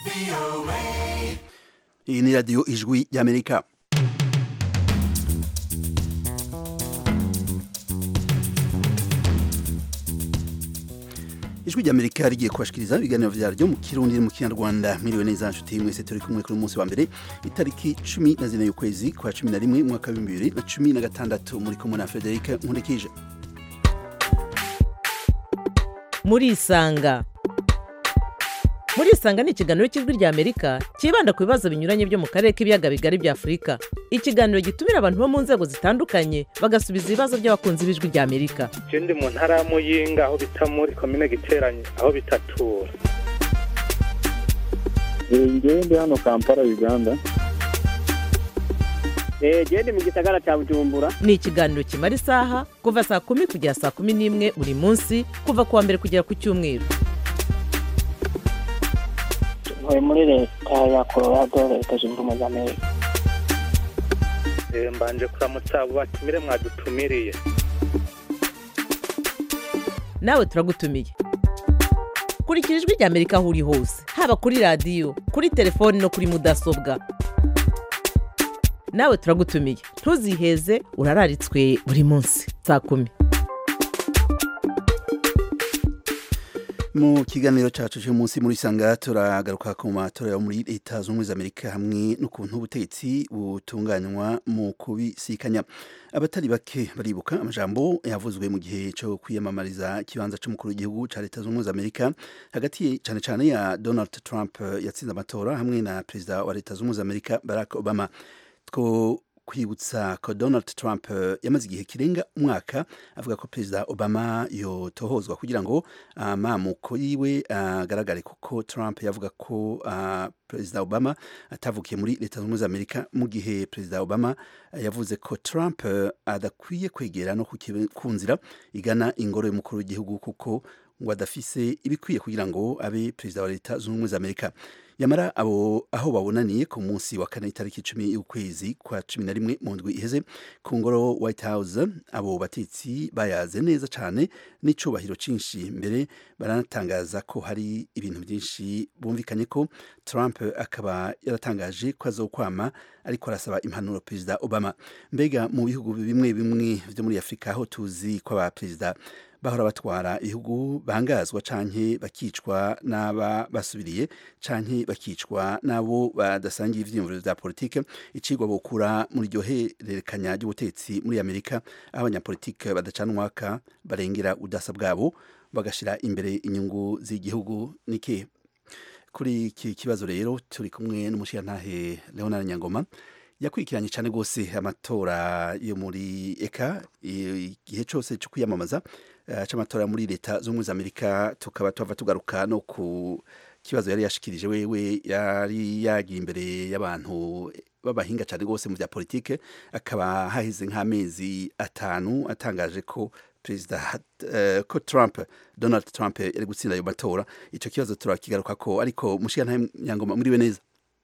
iyi ni radiyo ijwi y'amerika ijwi ry'amerika rigiye kubashikiriza ibiganiro vyaryo mu kirundi mu kinyarwanda mwiriwe neza nshuti mwese turi kumwe kuri munsi wa mbere itariki cumi na zine y'ukwezi kwa cumi na rimwe mwaka w'ibihumbi bibiri na cumi na gatandatu muri kumwe na frederic nkurikije murisanga murisanga ni ikiganiro cy'ijwi rya amerika cyibanda ku bibazo binyuranye byo mu karere k'ibiyaga bigari bya afurika ikiganiro gitumira abantu bo mu nzego zitandukanye bagasubiza ibibazo by'abakunzi b'ijwi rya amerika je ndi mu ntara ya muyinga aho bita muri komine giteranye aho bitatura ngewe ndi hano kampala uganda genda mu gisagara cya bujumbura ni ikiganiro kimara isaha kuva saa kumi kugera saa kumi n'imwe buri munsi kuva ku wa mbere kugera ku cyumweru ntuye muri leta ya colorado leta zunze ubumwe za amerika Eh, mbanje kuramutsa abo batumire mwadutumiriye nawe turagutumiye kurikira ijwi rya amerika aho uri hose haba kuri radiyo kuri telefoni no kuri mudasobwa nawe turagutumiye ntuziheze urararitswe buri munsi saa kumi mu kiganiro cyacu cy'umunsi muri sanga turagaruka ku matora yo muri leta zunze ubumwe za amerika hamwe n'ukuntu ubutegetsi butunganywa mu kubisikanya abatari bake baribuka amajambo yavuzwe mu gihe cyo kwiyamamariza ikibanza cy'umukuru w'igihugu cya leta zunze ubumwe za amerika hagati cyane cyane ya donald trump yatsinze amatora hamwe na perezida wa leta zunze ubumwe za amerika barack obama two kwibutsa ko donald trump eh, yamaze igihe kirenga umwaka avuga ko perezida obama yotohozwa kugira ngo amamuko yiwe agaragare kuko trump yavuga ko ah, perezida obama atavukiye muri leta zunze ubumwe za amerika mu gihe perezida obama eh, yavuze ko trump eh, adakwiye kwegera no ku kibe- ku nzira igana ingoro y'umukuru w'igihugu kuko ngo adafise ibikwiye kugira ngo abe perezida wa leta zunze ubumwe za amerika yamara abo aho babonaniye ku munsi wa kane itariki icumi y'ukwezi kwa cumi na rimwe mu ndwi iheze ku ngoro white house abo batetsi bayaze neza cyane n'icubahiro cyinshi mbere baranatangaza ko hari ibintu byinshi bumvikanye ko trump akaba yaratangaje ko azokwama ariko arasaba impanuro perezida obama mbega mu bihugu bimwe bimwe byo muri afurika aho tuzi ko abaperezida bahora batwara ibihugu bangazwa canke bakicwa n'aba basubiriye canke bakicwa n'abo badasangiye ivyiyumviro vya politike icigwa bokura muri iryo hererekanya ry'ubutetsi muri amerika aho abanyapolitike badacana umwaka barengera udasa bwabo bagashira imbere inyungu z'igihugu niki kuri iki kibazo rero turi kumwe n'umushirantahe leonard nyangoma yakurikiranye cyane rwose amatora yo muri eka igihe cyose cyo kwiyamamaza eh, c'amatora muri leta z'ubumwe za amerika tukaba tuva tugaruka no ku kibazo yari yashikirije wewe yari yagiye imbere y'abantu b'abahinga cyane rwose mu bya politike akaba haheze nk'amezi atanu atangaje ko perezida eh, ko Trump Donald Trump yari gutsinda ayo matora ico kibazo turakigaruka ko ariko mushiyantahe nyangoma muriwe neza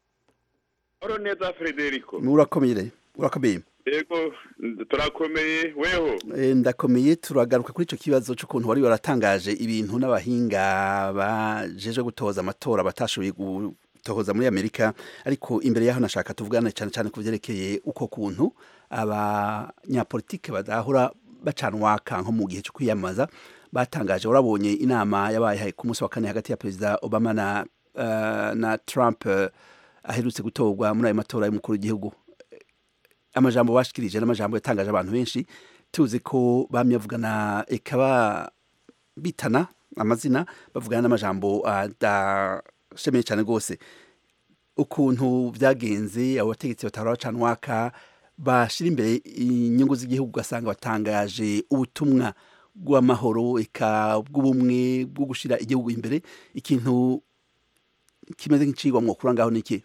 oro neza frederico murakomeye urakomeye yego turakomeye weho Eh, ndakomeye turagaruka kuri ico kibazo c'ukuntu wari waratangaje ibintu n'abahinga bajeje gutoza amatora batashoboye gutohoza muri amerika ariko imbere yaho nashaka tuvugane cyane cyane ku vyerekeye uko kuntu abanyapolitike badahora bacanwaka nko mu gihe cyo kwiyamamaza batangaje urabonye inama yabaye ku munsi wa kane hagati ya perezida obama na, uh, na trump uh, aherutse gutorwa muri ayo matora y'umukuru w'igihugu amajambo bashikirije n'amajambo yatangaje abantu benshi tuzi ko bamye bavugana ekaba bitana amazina bavugana n'amajambo adashemeye cyane rwose ukuntu byagenze abo bategetsi batahora bacanwaka bashira imbere inyungu z'igihugu ugasanga batangaje ubutumwa bw'amahoro eka bw'ubumwe bwo gushira igihugu imbere ikintu kimeze nk'icigwa mwokura ngaho niki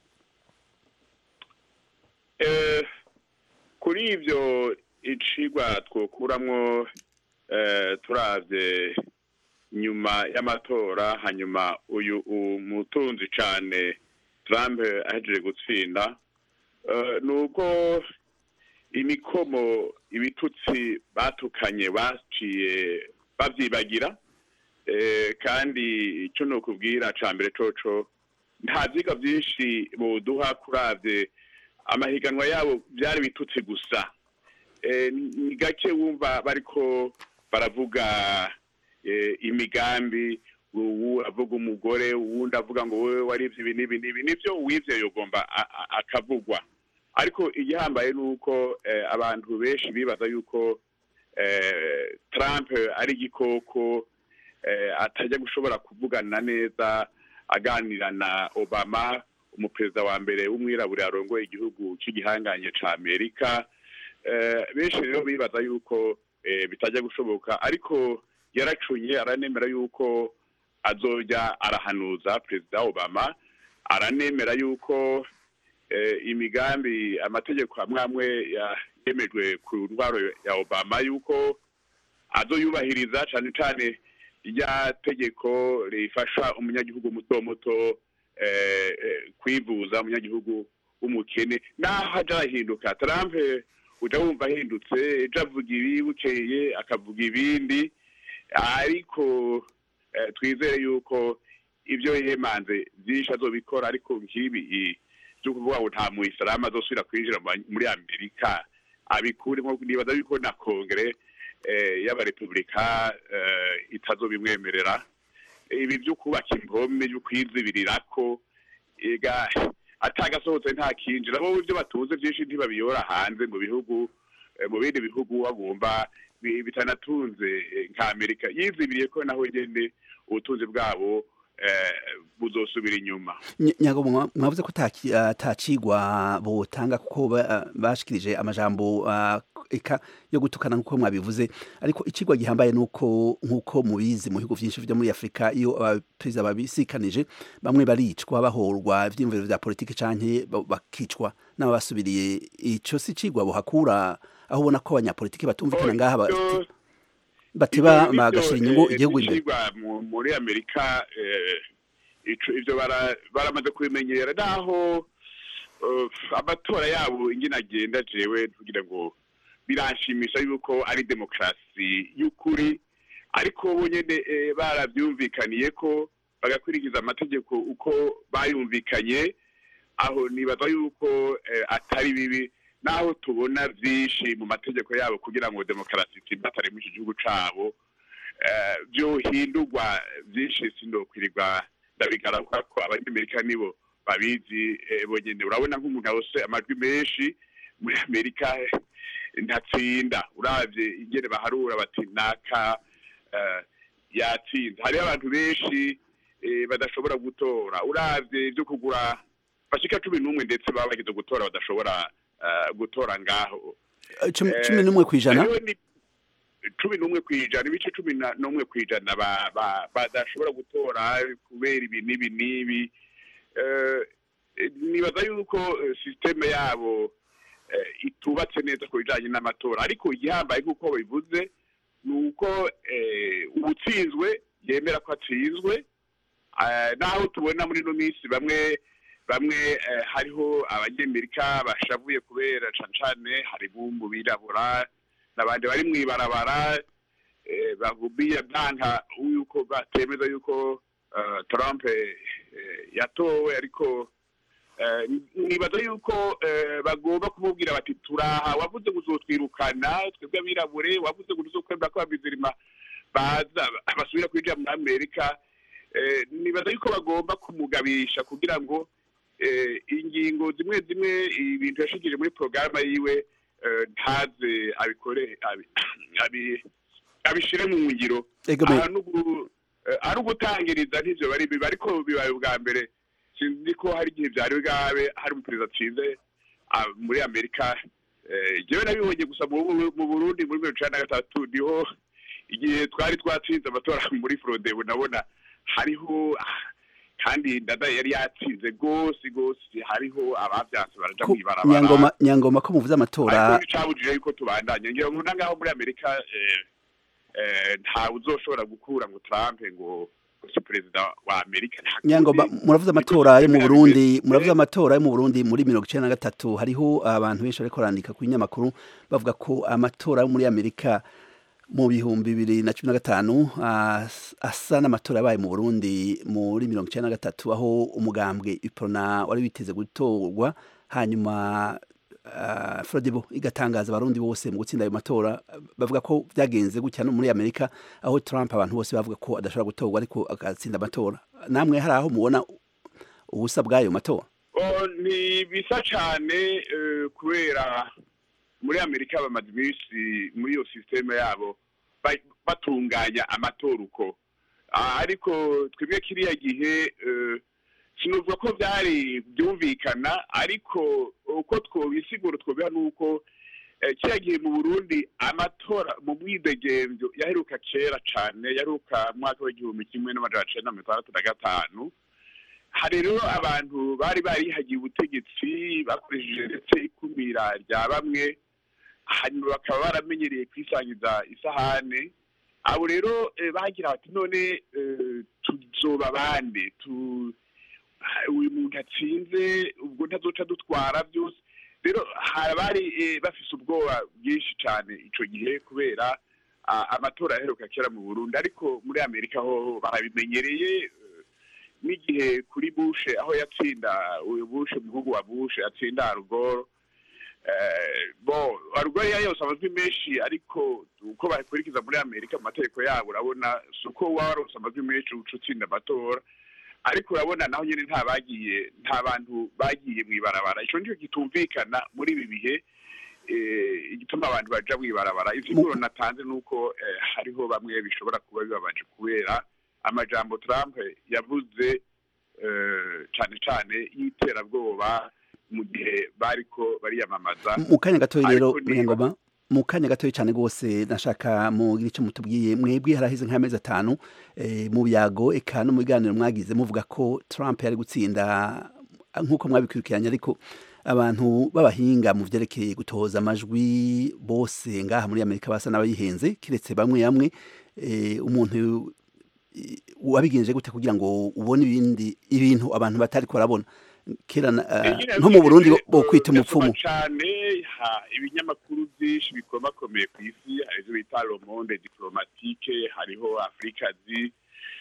Eh, kuri ibyo icigwa twokuramwo eh, turavye nyuma y'amatora hanyuma uyu umutunzi cane Trump ahejeje gutsinda eh, nuko imikomo ibitutsi batukanye baciye bavyibagira eh, kandi ico nokubwira ca mbere coco nta vyiga vyinshi boduha kuravye amahiganwa yabo vyari bitutse gusa Eh, ni ni gake wumva bariko baravuga eh, imigambi uwu avuga umugore uwundi avuga ngo wewe warivye ibi n'ibi n'ibi nivyo uwivye yogomba a- a- akavugwa ariko igihambaye ni uko eh, abantu benshi bibaza yuko eh, Trump ari igikoko eh, atajya gushobora kuvugana neza aganira na Obama umuperezida wa mbere w'umwirabure yarongoye igihugu cy'igihanganye ca Amerika eh, benshi rero bibaza yuko eh, bitajya gushoboka ariko yaracunye aranemera yuko azoja arahanuza perezida Obama aranemera yuko eh, imigambi amategeko amwe amwe ya- yemejwe ku ntwaro ya Obama yuko azoyubahiriza cyane cyane rya tegeko rifasha umunyagihugu muto muto eh, eh, kwivuza umunyagihugu w'umukene naho aja ahinduka Trump eh, uja wumva ahindutse ejo avuga ibi bukeye akavuga ibindi ariko eh, twizere yuko ibyo yemanze byinshi azobikora ariko nk'ibi i- byo kuvuga ngo nta muyisilamu azosubira kwinjira mu- muri amerika abikuremo nibaza yuko na kongere eh, y'abarepubulika eh, itazobimwemerera ibi byo kubaka impome byo kwizibirirako ega atagasohotse nta kinjira bo ibyo batunze byinshi ntibabiyora hanze mu bihugu eh, mu bindi bihugu bagomba bi- bitanatunze eh, nka amerika yizibiriye ko naho nyene ubutunzi bwabo eh, buzosubira inyuma Ny- nyago mwa- mwavuze ko taki- ah, atacigwa botanga kuko ba- bashikirije amajambo ah, eka yo gutukana nkuko mwabivuze ariko icigwa gihambaye nuko nkuko mubizi mu bihugu vyinshi vyo muri Afrika iyo abaperezida babisikanije bamwe baricwa bahorwa ivyiyumviro vya politiki canke ba- bakicwa n'abasubiriye ico si cigwa bohakura aho ubona ko abanyapolitiki batumvikana ngaha ba- Ibyo- bateba Ivyo nivyo, bagashira inyungu eh, igihugu imbere bicigwa mu- muri amerika eh, ico- ivyo bara- baramaze kubimenyera naho eh, amatora yabo ingene agenda jewe kugira ngo biranshimisha yuko ari demokarasi y'ukuri ariko bo nyene eh, baravyumvikaniye ko bagakurikiza amategeko uko bayumvikanye aho nibaza yuko eh, atari bibi naho tubona vyinshi mu mategeko yabo kugira ngo demokarasi itsimbatare muri ico gihugu cabo eh, vyohindurwa vyinshi sindokwirirwa ndabigaruka ko abanyamerika nibo babizi eh, bonyene urabona nk'umuntu yose amajwi menshi muri amerika eh, ntatsinda uravye ingene baharura bati naka eh, yatsinze hariho abantu benshi eh, badashobora gutora uravye ivyo kugura bashika cumi n'umwe ndetse baba bagize gutora badashobora eh, gutora ngaho Eh, cumi eh, cumi n'umwe kw'ijana hariho ni cumi n'umwe kw'ijana ibice cumi na- n'umwe kw'ijana ba- ba- badashobora gutora kubera ibi n'ibi n'ibi Eh, eh, nibaza yuko eh, sisiteme yabo eh, itubatse neza ku bijanye n'amatora ariko igihambaye nk'uko bivuze ni uko eh, uwutsinzwe yemera ko atsinzwe Eh, naho tubona muri ino minsi bamwe bamwe eh, hariho abanyamerika bashavuye kubera cane cane harimo mu birabura n'abandi bari mw'ibarabara eh, bagumiye byanka yuko batemeza yuko eh, Trump eh, yatowe ariko eh, nibaza yuko eh, bagomba kumubwira bati turaha wavuze ngo uzotwirukana twebwe abirabure wavuze ngo uzokwemera ko abizirima baza basubira kwinjira muri amerika eh, nibaza yuko bagomba kumugabisha kugira ngo eh, ingingo zimwe zimwe ibintu yashikije muri porogaramu yiwe eh, ntaze abikore abi- abi- abishire mu ngiro Ego me- aha nugu- eh, ari ugutangiriza ntivyo bari bibi ariko bibaye ubwa mbere sinzi ko hari igihe vyari bwabe hari umuperezida atsinze ah, muri amerika Eh, jewe nabibonye gusa mu Bu- mu burundi muri mirongo icenda na gatatu niho igihe twari twatsinze amatora muri frodebu nabona hariho ah, kandi ndadaye yari yatsinze rwose rwose hariho abavyanse baraja Ku- mw'ibarabara nyangoma nyangoma ko muvuze amatora ariko icabujije yuko tubandanye ngira ngo nangaho muri amerika eh, eh, ntawe uzoshobora gukura ngo Trump ngo si perezida wa amerika nta nyangoma kundi. muravuze Niko amatora yo mu systeme Burundi yabimeze. muravuze Eh, amatora yo mu Burundi muri mirongo icenda na gatatu hariho abantu benshi bariko barandika ku binyamakuru bavuga ko amatora yo muri Amerika mu bihumbi bibiri na cumi na gatanu as- asa n'amatora yabaye mu burundi muri mirongo icyenda na gatatu aho umugambwe iprona wari witeze gutorwa hanyuma uh, frodebo igatangaza abarundi bose mu gutsinda ayo matora bavuga ko byagenze gutya no muri amerika aho trump abantu bose bavuga ko adashobora gutorwa ariko agatsinda amatora namwe hari aho mubona ubusa bw'ayo matora Oh, ni bisa cyane eh, kubera muri amerika bamaze iminsi muri iyo sisiteme yabo ba- batunganya amatora uko Ah, ariko twebwe kiriya gihe eh, sinovuga ko byari byumvikana ariko uko twobisigura twobiha ni uko eh, kiriya gihe mu burundi amatora mu mwidegemvyo yaheruka kera cane yaheruka mu mwaka w'igihumbi kimwe n'amajana cenda na mirongo itandatu na gatanu hari rero abantu bari barihagiye ubutegetsi bakoresheje ndetse ikumira rya bamwe hanyuma bakaba baramenyereye kwisangiza isahane abo rero eh, bagira bati none eh, tuzoba bande tu ah, uyu muntu atsinze ubwo ntazoca dutwara byose rero hari abari eh, bafise ubwoba bwinshi cyane ico gihe kubera ah, amatora yaheruka kera mu burundi ariko muri amerika ho barabimenyereye eh, n'igihe kuri bushe aho yatsinda uyu bushe umuhungu wa bushe yatsinda arugoro bo arugoro iyo yose amajwi menshi ariko uko bakurikiza muri amerika mu mategeko yabo urabona si uko waba warose amajwi menshi uca utsinda amatora ariko urabona naho nyine nta bagiye nta bantu bagiye mu ibarabara icyo nicyo kitumvikana muri ibi bihe eh, igituma abantu baja mu ibarabara ivyiguro natanze ni uko eh, hariho bamwe bishobora kuba bibabaje kubera amajambo Trump yavuze eh, cane cane y'iterabwoba mu gihe bariko bariyamamaza mu kanya gatoya rero Ariko niba- munyangoma mu kanya gatoya cyane rwose nashaka mugira icyo mutubwiye mwebwe haraheze nk'amezi atanu eh, mu byago eka no mu biganiro mwagize muvuga ko Trump yari gutsinda nk'uko mwabikurikiranye ariko abantu b'abahinga mu vyerekeye gutoza amajwi bose ngaha muri Amerika basa n'abayihenze kiretse bamwe bamwe eh, umuntu eh, wabigenje gute kugira ngo ubone ibindi ibintu abantu batari ko barabona kera na- ah, Nyine nko mu Burundi yavuze, bo kwita eh, umupfumu ndasoma cane ha ibinyamakuru byinshi bikomakomeye ku isi hari ivyo bita le monde diplomatique hariho afrikazi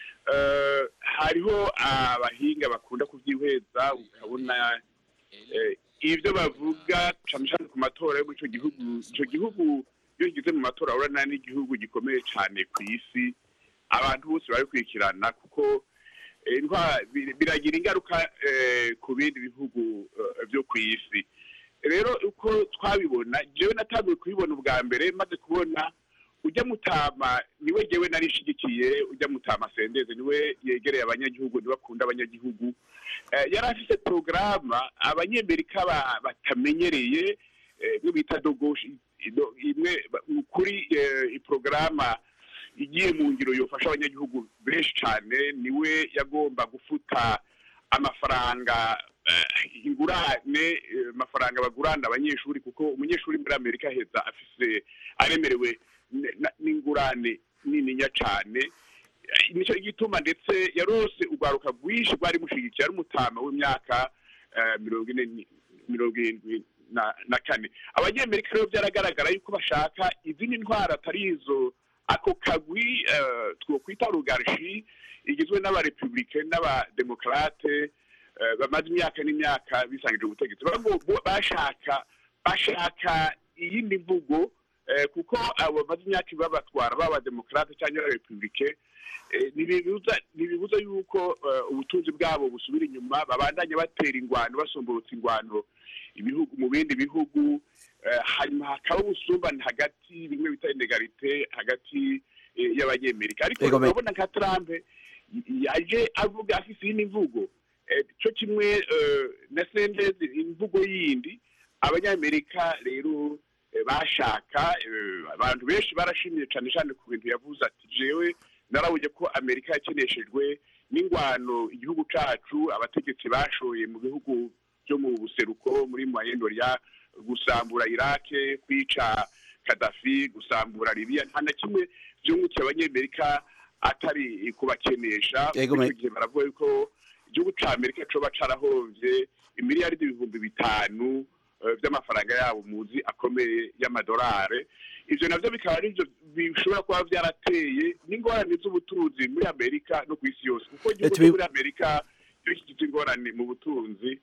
eh, hariho abahinga bakunda kuvyihweza ukabona eh, ivyo bavuga cane cane ku matora yo muri ico gihugu ico gihugu iyo kigize mu matora urabona n'igihugu gikomeye cane ku isi abantu bose barabikurikirana kuko eh, intwa- bir- biragira ingaruka eh, ku bindi bihugu eh, byo ku isi rero uko twabibona jewe natanguye kubibona ubwa mbere maze kubona ujya mutama niwe jewe narishigikiye ujya mutama sendeze niwe yegereye abanyagihugu niwe akunda abanyagihugu Eh, yari afise porogaramu abanyamerika ba- batamenyereye eh, imwe bita dogoshi ido- imwe ba- kuri eh, iporogaramu igiye mu ngiro yofasha abanyagihugu benshi cyane niwe yagomba gufuta amafaranga eh, ingurane eh, amafaranga bagurana abanyeshuri kuko umunyeshuri muri amerika aheza afise aremerewe n- na- n'ingurane nininya cyane Eh, nicyo gituma ndetse yarose urwaruka rwinshi rwari mushigikiye ari umutama w'imyaka eh, mirongo ine ni- mirongo irindwi na na kane abanyamerika rero byaragaragara yuko bashaka izindi ntwaro atari izo ako kagwi eh, twokwita rugarshi igizwe n'abarepublike n'abademokarate eh, bamaze imyaka n'imyaka bisangije ubutegetsi Bago- bo- bashaka bashaka iyindi mvugo eh, kuko abo bamaze imyaka babatwara baba demokarate cyangwa abarepublike eh, ntibibuza ntibibuza yuko eh, ubutunzi bwabo busubira inyuma babandanya batera ingwano basomborotsa ingwano ibihugu mu bindi bihugu eh, hanyuma hakaba ubusumbane hagati bimwe bita inegarite hagati eh, y'abanyamerika ariko Ego, me- urabona nka Trump y- yaje avuga afise iyindi mvugo Eh, cyo kimwe eh, na sendezi imvugo yindi abanyamerika rero eh, bashaka eh, abantu benshi barashimiye cyane cyane ku bintu yavuze ati jewe narabonye ko amerika yakeneshejwe n'ingwano igihugu cacu abategetsi bashoye mu bihugu byo mu buseruko muri mayendoria gusambura irake kwica kadafi gusambura libiya nta na kimwe byungukiye abanyamerika atari kubakenesha Yego, muri me- icyo gihe baravuga yuko igihugu ca amerika coba carahovye imiliyaridi ibihumbi bitanu eh, by'amafaranga yabo muzi akomeye y'amadolari ivyo navyo bikaba ari byo bishobora kuba vyarateye n'ingorane z'ubutunzi muri amerika no ku isi yose kuko igihugu tubi- cyo muri amerika iyo kigize ingorane mu butunzi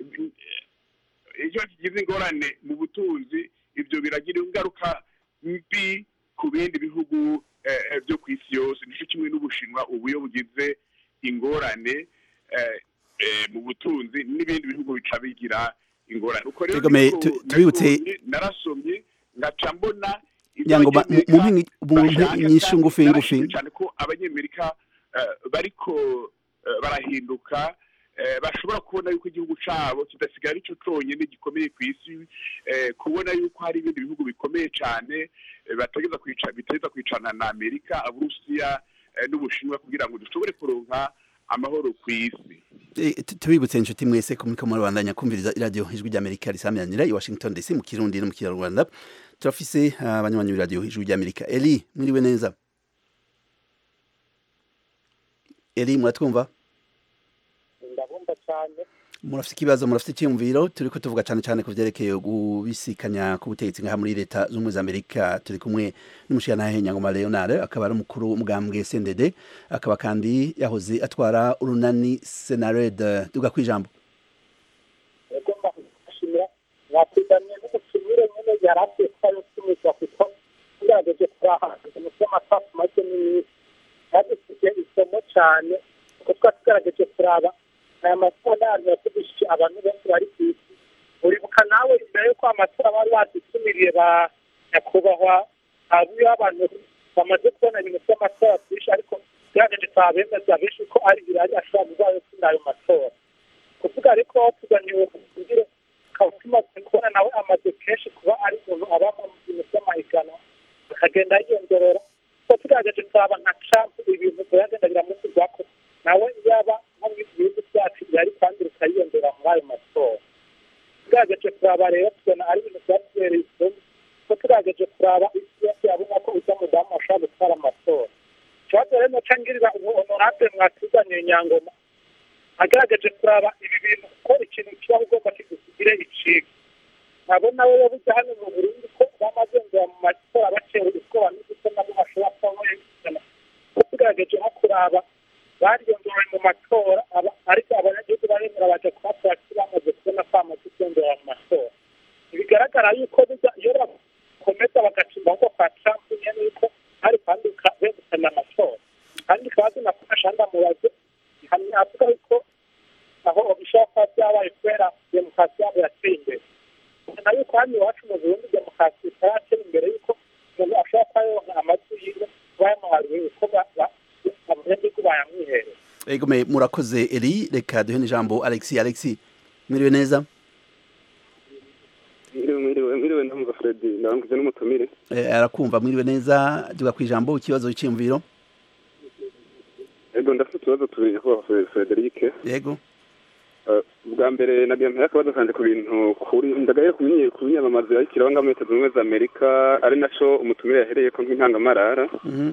iyo kigize ingorane mu butunzi ibyo biragira ingaruka mbi ku bindi bihugu eh, eh, byo ku isi yose nicyo kimwe n'ubushinwa ubu iyo bugize ingorane eh, eh, mu butunzi n'ibindi bihugu bica bigira ingorane uko rero Egome, niko tu- tubibutse- nabonye, narasomye ngaca mbona ibyo Nyango, ba- mu- mu abanyamerika mpingi- mu bashaka nyinshi kandi ngufi narashimye ngufi cyane ko abanyamerika eh, bariko eh, barahinduka eh, bashobora kubona yuko igihugu cabo kidasigara arico conyene gikomeye ku isi eh, kubona yuko hari ibindi bihugu bikomeye cane eh, bategeza kwica biteza kwicana na amerika aburusiya eh, n'ubushinwa kugira ngo dushobore kuronka amahoro ku isi Eh, tu- tubibutse inshuti mwese ko muriko murabandanya kumviriza iradiyo ijwi ry'amerika risamiranira i washington dc mu kirundi no mu kinyarwanda turafise ah, abanywanyi b'iradiyo ijwi ry'amerika eli mwiriwe neza eli muratwumva ndabumva cyane murafite ikibazo murafite icyiyumviro turi ko tuvuga cyane cyane ku byerekeye gubisikanya k'ubutegetsi ngaha muri leta z'ubumwe za amerika turi kumwe n'umushyiranahe nyangoma leonard akaba ari umukuru w'umugambwe sendede akaba kandi yahoze atwara urunani senared duga ku ijambo ego mbashimira mwatuzaniye n'umutumire nyine yari akwiye kuba yotumizwa kuko tugerageje kurahanga umutwe amasasu make n'iminsi yadufitiye isomo cyane kuko tuba tugerageje kuraba aya matora n'ahantu yatugishije abantu benshi bari ku isi uribuka nawe imbere y'uko amatora bari badutumiriye ba nyakubahwa abiyo abantu bamaze kubona ibintu by'amatora byinshi ariko tugerageje turabemeza benshi ko ari birari ashobora kuba yotsinda ayo matora kuvuga ariko tuganiwe kugira ukaba tumaze kubona nawe amaze kenshi kuba ari umuntu aba mu bintu by'amahiganwa akagenda yiyongerera kuko tugerageje turaba nka trump ibintu biragenda biramuvugwako nawe yaba nko mu bihugu byacu yari kandi bikayiyongera muri ayo matora tugerageje kuraba rero tubona ari ibintu byatubereye isomo kuko tugerageje kuraba isi yose yabona ko ujya mudamu ashobora gutwara amatora ikibazo rero noca ngirira ubu honorable mwatuzaniye nyangoma agaragaje kuraba ibi bintu ko ikintu kibaho ugomba kigusigire iciga nkabona we yabuze hano mu burundi ko bamazengera mu matora batewe ubwoba n'uduto nabo bashobora kuba bayegukana ko tugaragaje nko kuraba bariyongewe mu matora aba- ariko abanyagihugu baremera baja kuhatora ko bamaze kubona ko bamaze kwiyongera mu matora bigaragara yuko biza iyo bakomeza bagacimba ahubwo kwa trump nyene yuko hari kandi begukana amatora kandi ikibazo nafasha ndamubaze hamwe avuga yuko aho bishobora kuba byabaye kubera demokarasi yabo yateye imbere ubona yuko hano iwacu mu burundi demokarasi itaratera imbere yuko umuntu ashobora kuba yonka amajwi yiwe kuba yamuhariwe uko ba- ba- abanyagihugu bayamwihereye egome murakoze eli reka duhe n'ijambo alexi alexi mwiriwe neza mwiriwe mwiriwe mwiriwe ndamva fredi ndabanguze n'umutumire Eh, arakumva mwiriwe neza duga ku ijambo ikibazo cyiyumviro ego ndafite utubazo tubiri nyakubahwa Fre- frederike yego Eh, ubwa mbere nagira mpera akabazo kanje ku bintu kuri ndagaye ku binye- ku binyamamaza yakiraho ngaho muri leta zunze ubumwe za amerika ari naco umutumire yahereyeko nk'intangamarara Mhm.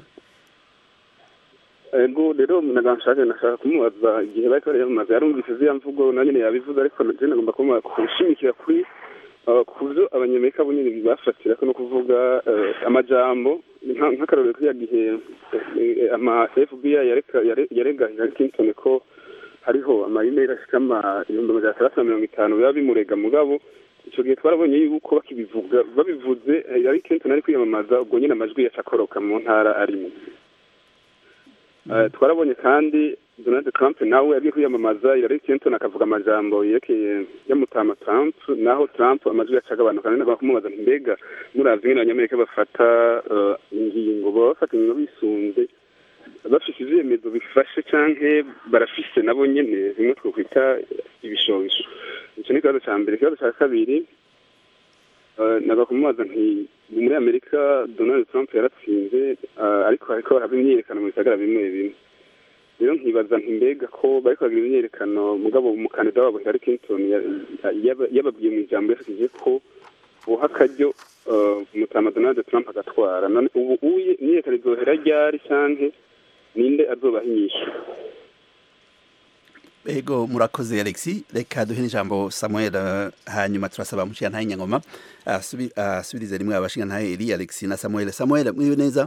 ego rero naga nshaka nashaka kumubaza igihe bariko bariyamamaza yarumvise ziriya mvugo na nyene yabivuze ariko je nagomba kumubaza kushimikira kuri eh, ku vyo abanyamerika bo nyene bafatirako no kuvuga eh, amajambo nka- nk'akarorero kiriya gihe eh, ama fbi yareka- yare- yarega Hillary Clinton ko hariho ama-email ashika ama ibihumbi amajana atandatu na mirongo itanu biba bimurega mugabo ico gihe twarabonye yuko bakibivuga babivuze eh, Hillary Clinton ari kwiyamamaza ubwo nyene amajwi yaca akoroka mu ntara arimo Eh, twarabonye kandi donald trump nawe yagiye kwiyamamaza hillary clinton akavuga amajambo yerekeye yamutama trump naho trump amajwi yacaga abantu kandi nagomba kumubaza nti mbega muravye ingene abanyamerika bafata eh, ingingo baba bafata ingingo bisunze bafise ivyemezo bifashe canke barafise nabo nyene bimwe twokwita ibishobisho ico ni ikibazo ca mbere ikibazo ca kabiri eh, naga kumubaza nti muri amerika donald trump yaratsinze eh, ariko hariko haraba imyiyerekano mu bisagara bimwe bimwe rero nkibaza nti mbega ko bariko bagira imyiyerekano mugabo umukandida wabo hillary clinton ya- yaba- yababwiye mu ijambo yashikije ko buha akaryo eh, umutama donald trump agatwara none ubu uye imyiyerekano izohera ryari canke ninde azobaha inyishu ego murakoze alexi reka duhe n'ijambo samuel eh, hanyuma turasaba mushiyantahe nyangoma asubi- asubirize rimwe abashingantahe eri alexi na samuel samuel mwiwe neza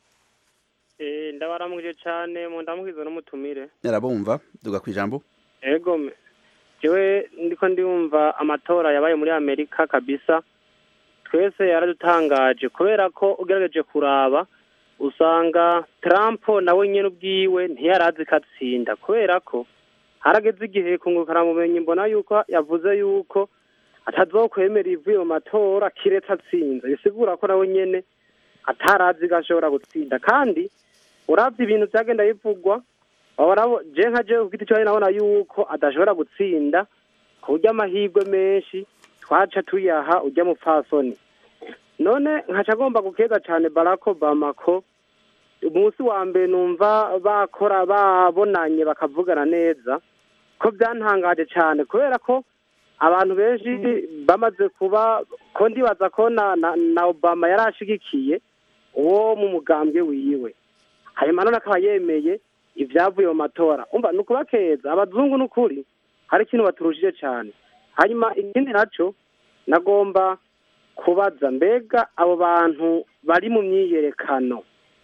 Eh, ndabaramuje cyane mu ndamukizo n'umutumire yarabumva duga ku ijambo ego me jewe ndiko ndumva amatora yabaye muri amerika kabisa twese yaradutangaje kubera ko ugerageje kuraba usanga trump nawe nyene ubwiwe ntiyarazi ko atsinda kubera ko harageze igihe kungukana mumenyi mbona yuko yavuze yuko atazokwemera ivuye mu matora kiretse atsinze bisigura ko nawe nyene atarazi ko ashobora gutsinda kandi uravye ibintu vyagenda bivugwa wabona je nka je ku giti cyawe nabona yuko adashobora gutsinda ku buryo amahirwe menshi twaca tuyaha ujya mupfasoni none nkaca agomba gukeza cyane barack obama ko umunsi wa mbere numva bakora babonanye bakavugana neza ko byantangaje cyane kubera ko abantu benshi bamaze kuba ko ndibaza ko na, na, na obama yari ashigikiye uwo mu mugambwe wiwe hanyuma none akaba yemeye ibyavuye mu matora umva ni ukubakeza abazungu ni ukuri hari ikintu baturushije cyane hanyuma ikindi nacyo nagomba kubaza mbega abo bantu bari mu myiyerekano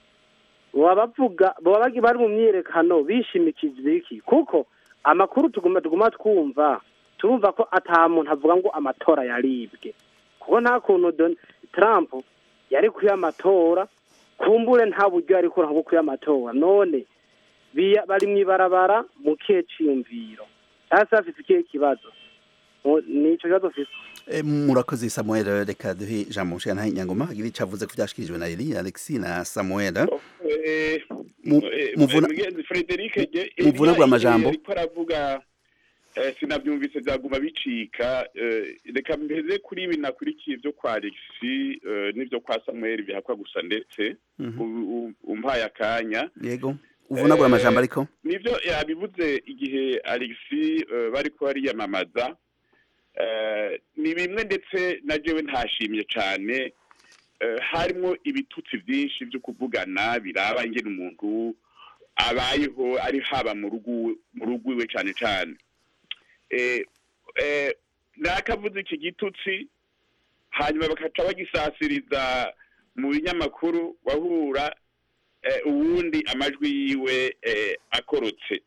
baba bavuga baba bagi- bari mu myiyerekano bishimikije iki kuko amakuru tuguma tuguma twumva turumva ko ata muntu avuga ngo amatora yaribwe kuko nta kuntu Don- Trump yari kuya amatora kumbure nta buryo yari kurango kuya amatora none biya- bari mu ibarabara mu kihe ciyumviro cyangwa se bafite ikihe kibazo Mu- ni ico kibazo mfise Eh, murakoze samuel reka duhe ijambo mushiyantahe nyangoma agira icyo avuze ku byashikirijwe na eri alexi na samuel Eh, Mu- eh, muvuna- mugenzi Frederic je- muvunagura Eliya amajambo. ariko aravuga eh, sinabyumvise byaguma bicika eh, reka mpeze kuri ibi nakurikiye byo kwa Alexi eh, n'ibyo kwa Samuel bihakwa gusa ndetse Mhm. u- u- umpaye akanya yego uvunagura Eh, amajambo ariko nibyo yabivuze igihe Alexi eh, bariko bariyamamaza eh, ni bimwe ndetse na jewe ntashimye cyane eh, harimo ibitutsi byinshi byo kuvugana biraba ingene umuntu abayeho ari haba mu rugo mu rugo iwe cyane cyane eh, eh, nakavuze iki gitutsi hanyuma bakaca bagisasiriza mu binyamakuru wahura eh, uwundi amajwi yiwe eh, akorotse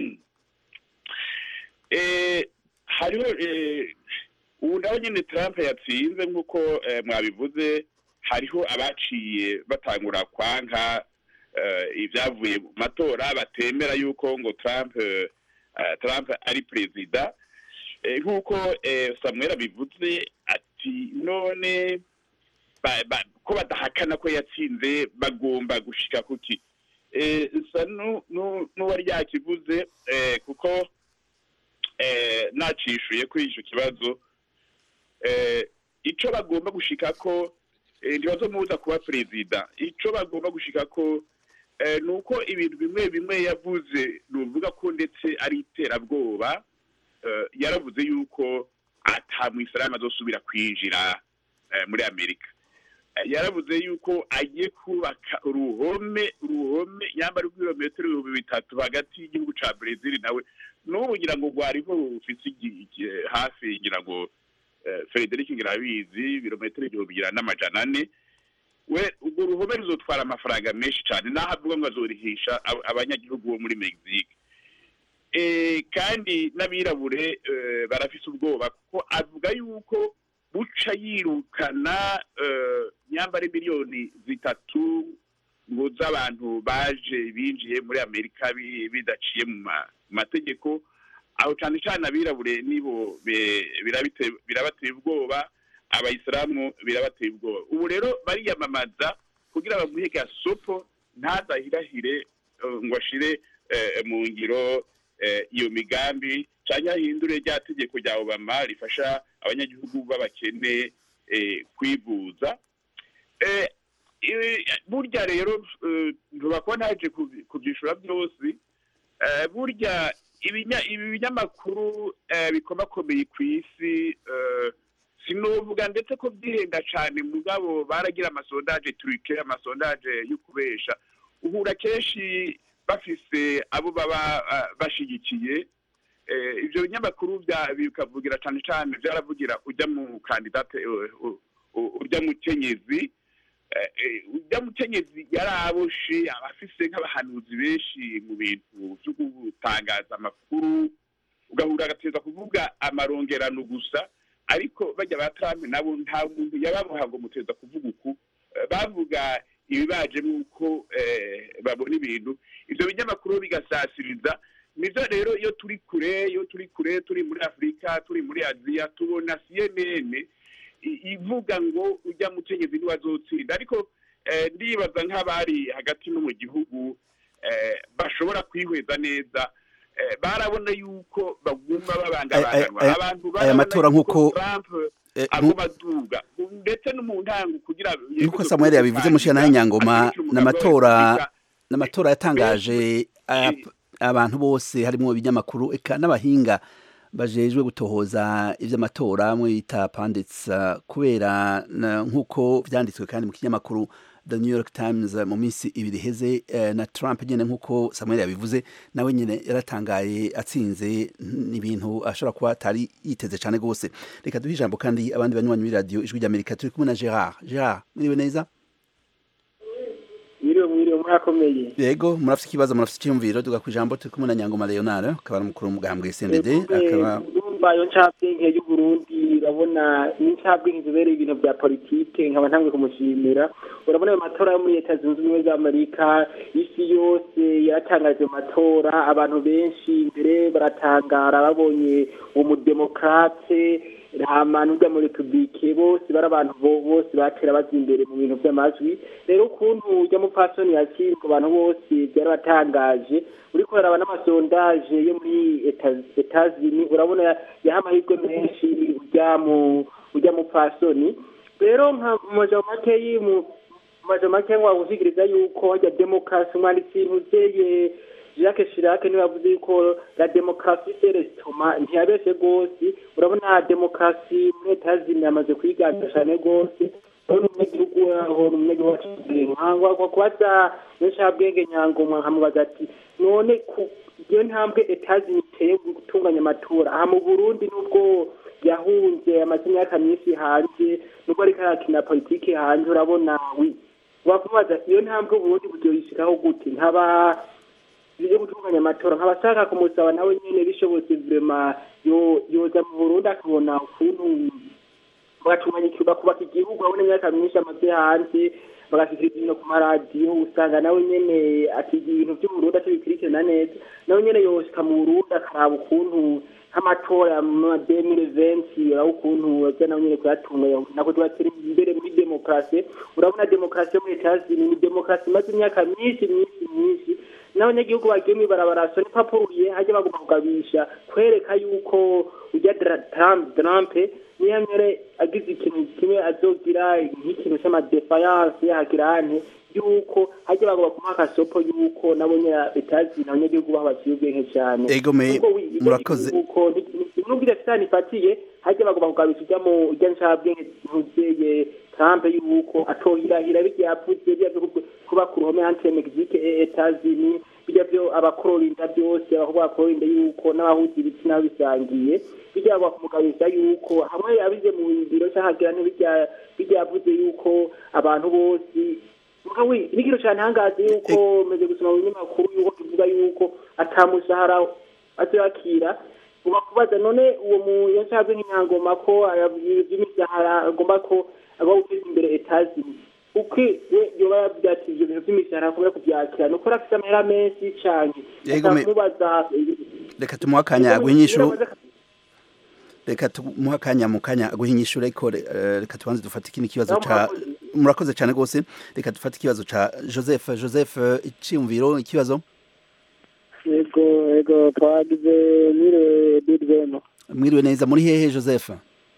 eh, hariho eh, ubu nawe nyine Trump yatsinze nk'uko eh, mwabivuze hariho abaciye batangura kwanka eh, ibyavuye mu matora batemera yuko ngo Trump eh, eh, Trump ari perezida Eh, nk'uko eh, Samuel abivuze ati none ba- ba- ko badahakana ko yatsinze bagomba gushika kuki eh, sa nu- nu- n'uwari yakivuze eh, kuko eh, nacishuye kuri icyo kibazo eh, ico bagomba gushika ko eh, ntibazomubuza kuba perezida ico bagomba gushika ko eh, ni uko ibintu bimwe bimwe yavuze nuvuga ko ndetse ari iterabwoba eh, yaravuze yuko ata mwisilamu azosubira kwinjira eh, muri amerika Eh, yaravuze yuko agiye kubaka uruhome uruhome yambara rw'ibirometero ibihumbi bitatu hagati y'igihugu ca brezil nawe n'ubu ngira ngo rwariho rufise igi- igi- hafi ngira ngo eh, frederic ngirabizi ibirometero igihumbi ngira n'amajana ane we urwo ruhome ruzotwara amafaranga menshi cyane naho avuga ngo azorihisha ab- abanyagihugu bo muri mexique eh, kandi n'abirabure eh, barafise ubwoba kuko avuga yuko buca yirukana eh, nyambare miliyoni zitatu ngo z'abantu baje binjiye muri amerika bi- bidaciye mu ma- mu mategeko aho cyane cyane abirabure nibo be- birabite- birabateye ubwoba abayisilamu birabateye ubwoba ubu rero bariyamamaza kugira bamuhe gasopo ntazahirahire eh, ngo ashire eh, mu ngiro eh, iyo migambi cyangwa ahindure rya tegeko rya obama rifasha abanyagihugu b'abakene eh, kwivuza Eh, eh, burya rero eh, ntubakora ntaje kubi- kubyishura byose Eh, burya ibinya- ibi binyamakuru eh, bikomakomeye ku isi eh, sinovuga ndetse ko byihenda cyane mugabo baragira amasondaje turike amasondaje yo kubesha uhura kenshi bafise abo baba ah, bashigikiye eh, ivyo binyamakuru bya- bikavugira cane cane vyaravugira ujya mu kandidate eh, u- u- urya mukenyezi eh, eh, urya mukenyezi yaraboshe abafise nk'abahanuzi benshi mu bintu vyo gutangaza amakuru ugahura agateza kuvuga amarongerano gusa ariko bajya ba Trump nabo nta muntu yababoha ngo muteza kuvuga uku Eh, bavuga ibibaje nuko eh, babona ibintu ivyo binyamakuru bigasasiriza nivyo rero iyo turi kure iyo turi kure turi muri afurika turi muri aziya tubona cnn i- ivuga ngo ujya mukenyezi niwe azotsinda ariko eh, ndibaza nk'abari hagati no mu gihugu eh, bashobora kwihweza neza eh, barabona yuko baguma babangabanganwa Aya- aya- abantu aya barabona matora yuko nk'uko- Trump Eh, aguma aduga ndetse no mu ntango kugira nk'uko samuel yabivuze mushira nawe nyangoma n'amatora n'amatora yatangaje aya- abantu bose harimo ibinyamakuru eka n'abahinga bajejwe gutohoza ivy'amatora mwe bita pandits kubera na- nk'uko vyanditswe kandi mu kinyamakuru The New York Times mu minsi ibiri heze eh, na Trump nyene nk'uko Samuel yabivuze nawe nyene yaratangaye atsinze n'ibintu ashobora kuba atari yiteze cane gose reka duhe ijambo kandi abandi banywanyi muri radio ijwi ry'Amerika turi kumwe na Gerard Gerard mwiriwe neza mwiriwe mwiriwe murakomeye yego murafite ikibazo murafite icyumviro tuga ku ijambo turi kumwe na nyangoma leonard akaba ari umukuru w'umugambwe sended akaba urumva iyo ncabwenge y'uburundi urabona ni incabwenge zibereye ibintu bya politike nkaba ntangwe kumushimira urabona ayo matora yo muri leta zunze ubumwe za amerika isi yose yaratangaje mu matora abantu benshi mbere baratangara babonye umudemokrate hama n'urya mu repubulike bose bari abantu bo- bose batera baza imbere mu bintu by'amajwi rero ukuntu urya mupfasoni yatsinzwe abantu bose byarabatangaje uriko uraraba n'amasondaje yo muri Eta- etazini urabona yaha amahirwe menshi urya mu urya mupfasoni rero nka mu majambo makeyi mu mu majambo make ngo wagushikiriza yuko hajya demokarasi umwanditsi ntuzeye Jacques Chirac niwe yavuze yuko la demokarasi c'est l'estomac ntiyabeshe rwose urabona demokarasi muri etazini yamaze kwiganza cyane rwose urabona umunyagihugu waho ni umunyagihugu waciye nkangwa kubaza n'incabwenge nyangomwa nkamubaza ati none ku iyo ntambwe etazini iteye gutunganya amatora aha mu burundi nubwo yahunze amaze imyaka myinshi hanze nubwo ariko arakina politiki hanze urabona wi wakubaza iyo ntambwe uburundi buryoyishikaho gute nkaba yo gutunganya amatora nkabashaka kumusaba nawe nyene bishobotse vrema yo yoza mu burundi akabona ukuntu bagatunganyikirwa kubaka igihugu abona imyaka myinshi amaze hanze bagashikiriza ibintu ku maradiyo usanga nawe nyene akiga ibintu vy'uburundi atabikurikirana neza nawe nyene yoshika mu burundi akaraba ukuntu nk'amatora ya ma demire venti uraba ukuntu aza nawe nyene kuyatunganya nako tubatera imbere muri demokarasi urabona demokarasi yo muri etazini ni demokarasi imaze imyaka myinshi myinshi myinshi n'abanyagihugu bagiye mw'ibarabara so n'ipapuruye hajya bagomba kugabisha kwereka yuko ujya Trump Trump niyo mbere agize ikintu kimwe azogira nk'ikintu c'amadefayanse hakirante yuko hajya bagomba kumuha akasopo yuko nabo nyene etazi abanyagihugu baho baciye ubwenge cane Ego me- Ubwo wi- ivyo murakoze. yuko nubwo idafitani ifatiye hajya bagomba kugabisha ujya mu ujya ncabwenge ntuzeye Trump yuko atoyirahira bijya yavuze bijya vyo kuba ku ruhome entre Mexique et Etats-Unis bijya vyo abakororinda byose aho bakororinda yuko n'abahuza ibitsina bisangiye bijya bagomba kumugabisha yuko hamwe abize mu biro cy'ahagira ntibijya bijya yavuze yuko abantu bose Mugawe n'ikintu cyane hangaze yuko meze gusoma mu binyamakuru yuko kivuga yuko atamushahara azoyakira uba kubaza none uwo mu yashabwe nk'inyangoma ko by'imishahara agomba ko agomba guteza imbere etazi uko we yoba yavuga ati ibyo bintu by'imishahara kubera kubyakira ni uko afite amahera menshi cyane Yego, me- mubaza reka tumuhe akanya aguhe inyishu reka tumuhe akanya mu kanya aguhe inyishu ariko eh, reka tubanze dufate ikindi kibazo ca murakoze cyane rwose reka dufate ikibazo ca joseph joseph eh, iciyumviro ikibazo yego yego twagize nyire bidweno mwiriwe neza muri hehe joseph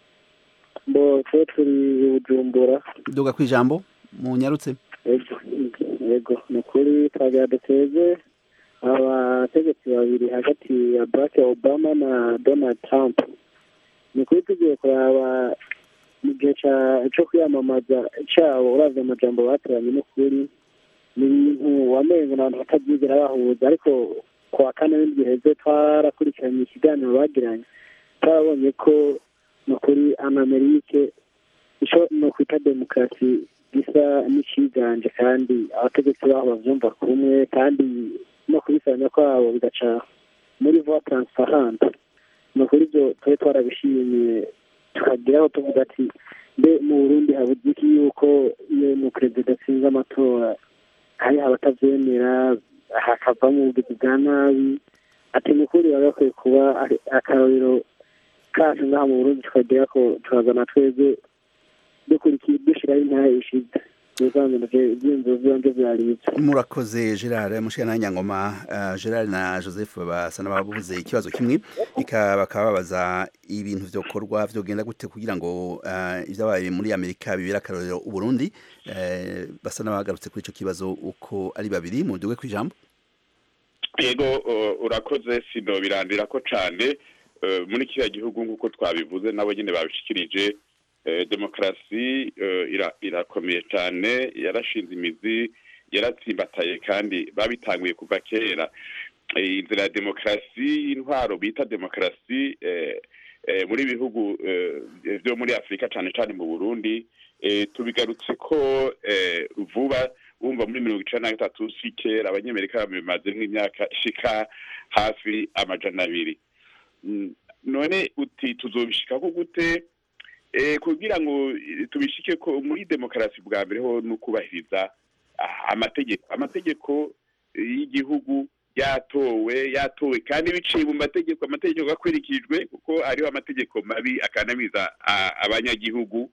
bo twe turi bujumbura duga ku ijambo munyarutse yego yego ni ukuri twagira duteze abategetsi babiri hagati ya barack obama na donald trump ni ukuri tugiye kuraba mu gihe ca- co kwiyamamaza cabo uravye amajambo batoranye n'ukuri ni ibintu wamengo n'abantu batabyigera bahuza ariko ku wa kane w'indwi heze twarakurikiranye ikiganiro bagiranye twarabonye ko ni ukuri amamerike icyo ni ukwita demokarasi gisa n'ikiganje kandi abategetsi babo babyumva kumwe kandi no kubisanya kwabo bigaca muri voie transparente ni ukuri ibyo tube twarabishimiye tukageraho tuvuga ati mbe mu burundi habuze iki yuko iyo ni perezida atsinze amatora hari abatabyemera hakavamo ubugizi bwa nabi ati ni ukuri baba bakwiye kuba akarorero kacu ngaha mu burundi tukagera ko tukazana twebwe dukurikiye dushyiraho intara ishize ibyiyumviro byombi byaribye murakoze gerard mushana nyangoma gerard na joseph basa n'ababuze ikibazo kimwe bakaba babaza ibintu byokorwa byogenda gute kugira ngo ibyabaye muri amerika bibere akarorero uburundi basa n'abagarutse kuri icyo kibazo uko ari babiri mu duwe ku ijambo yego urakoze sino birandira ko cyane muri kiriya gihugu nk'uko twabivuze nabo nyine babishikirije demokarasi irakomeye cyane yarashinze imizi yaratsimbataye kandi babitanguye kuva kera inzira ya demokarasi intwaro bita demokarasi muri bihugu byo muri afurika cyane cyane mu burundi tubigarutse ko vuba wumva muri mirongo icyenda na gatatu si kera abanyamerika bimaze nk'imyaka ishika hafi amajana abiri none uti tuzobishikaho gute kugira ngo tubishike ko muri demokarasi bwa mbere ho no kubahiriza amategeko amategeko y'igihugu yatowe yatowe kandi biciye mu mategeko amategeko akurikijwe kuko hariho amategeko mabi akanamiza abanyagihugu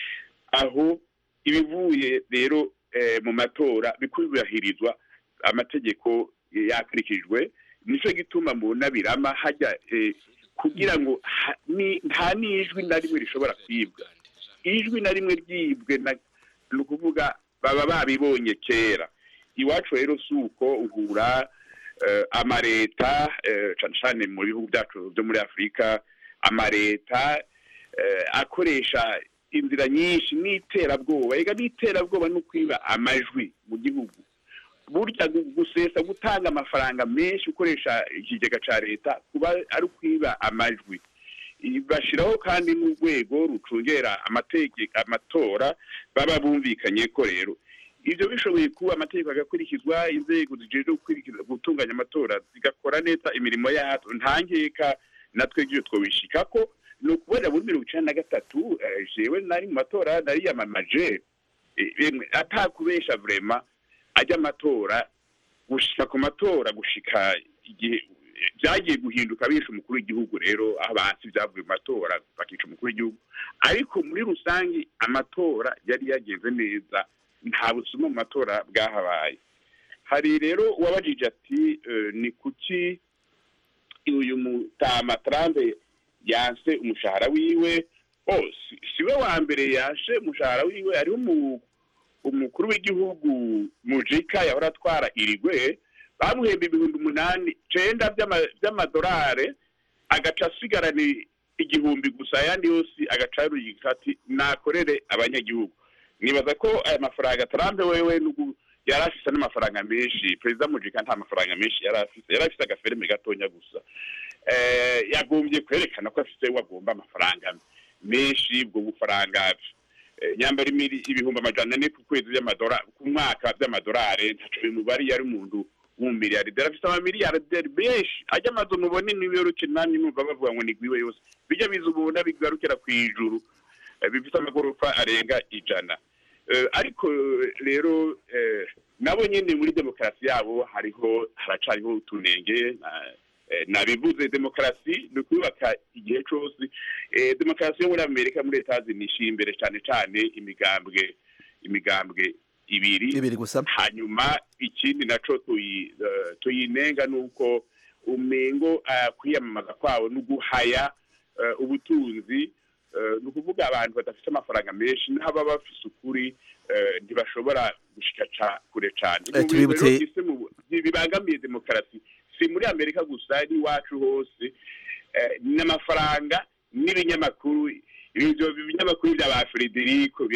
aho ibivuye rero mu matora bikubahirizwa amategeko yakurikijwe nicyo gituma mu nabirama hajya kugira ngo nta n'ijwi na rimwe rishobora kwibwa ijwi na rimwe ryibwe ni ukuvuga baba babibonye kera iwacu rero si uko uhura amareta cyane cyane mu bihugu byacu byo muri afurika amareta akoresha inzira nyinshi n'iterabwoba reka n'iterabwoba no kwiba amajwi mu gihugu burya gusesa gutanga amafaranga menshi ukoresha ikigega cya leta kuba ari ukwiba amajwi bashyiraho kandi n'urwego rucungera amatora baba bumvikanye ko rero ibyo bishoboye kuba amategeko agakurikizwa inzego zijejwe gutunganya amatora zigakora neza imirimo yazo nta nkeka natwe ibyo twabishika ko ni ukubona muri mirongo icyenda na gatatu jewe nari mu matora nariyamamaje atakubesha vrema ajya amatora gushika ku matora gushika igihe byagiye guhinduka bisha umukuru w'igihugu rero aho basi byavuye mu matora bakica umukuru w'igihugu ariko muri rusange amatora yari yagenze neza nta busuma mu matora bwahabaye hari rero uwabajije ati ni kuki uyu mutama tarambe yanse umushahara wiwe si we wa mbere yashe umushahara wiwe hariho umukuru w'igihugu mujika yahora atwara irigwe bamuhemba ibihumbi umunani cenda by'amadolari agaca asigarana igihumbi gusa ayandi yose agaca yarugika ati nakorere abanyagihugu nibaza ko aya mafaranga tarambe wewe yari afise n'amafaranga menshi perezida mujika nta mafaranga menshi yari afise yari afise agafereme gatonya gusa yagombye kwerekana ko afise wagomba amafaranga menshi ubwo bufaranga nyambara ibihumbi amajana ane ku kwezi by'amadolari ku mwaka by'amadolari ntaco bimubari yari umuntu w'umumiliyarderi afite amamiliyarderi benshi ajya amazu mubone n'ibiyoruke namwe numva bavuga ngo nigwiwe yose bijya biza ubona bigarukira ku ijuru bifite amagorofa arenga ijana ariko rero nabo nyine muri demokarasi yabo hariho haracariho utunenge nabivuze demokarasi ni ukubaka igihe cyose demokarasi yo muri amerika muri leta zinishyira imbere cyane cyane imigambwe imigambwe ibiri ibiri gusa hanyuma ikindi naco tuyinenga ni uko umengo kwiyamamaza kwabo no guhaya ubutunzi ni ukuvuga abantu badafite amafaranga menshi n'aba bafise ukuri ntibashobora gushika kure cyane bibangamiye demokarasi si muri amerika gusa n'iwacu hose n'amafaranga n'ibinyamakuru ibyo binyamakuru bya ba frederico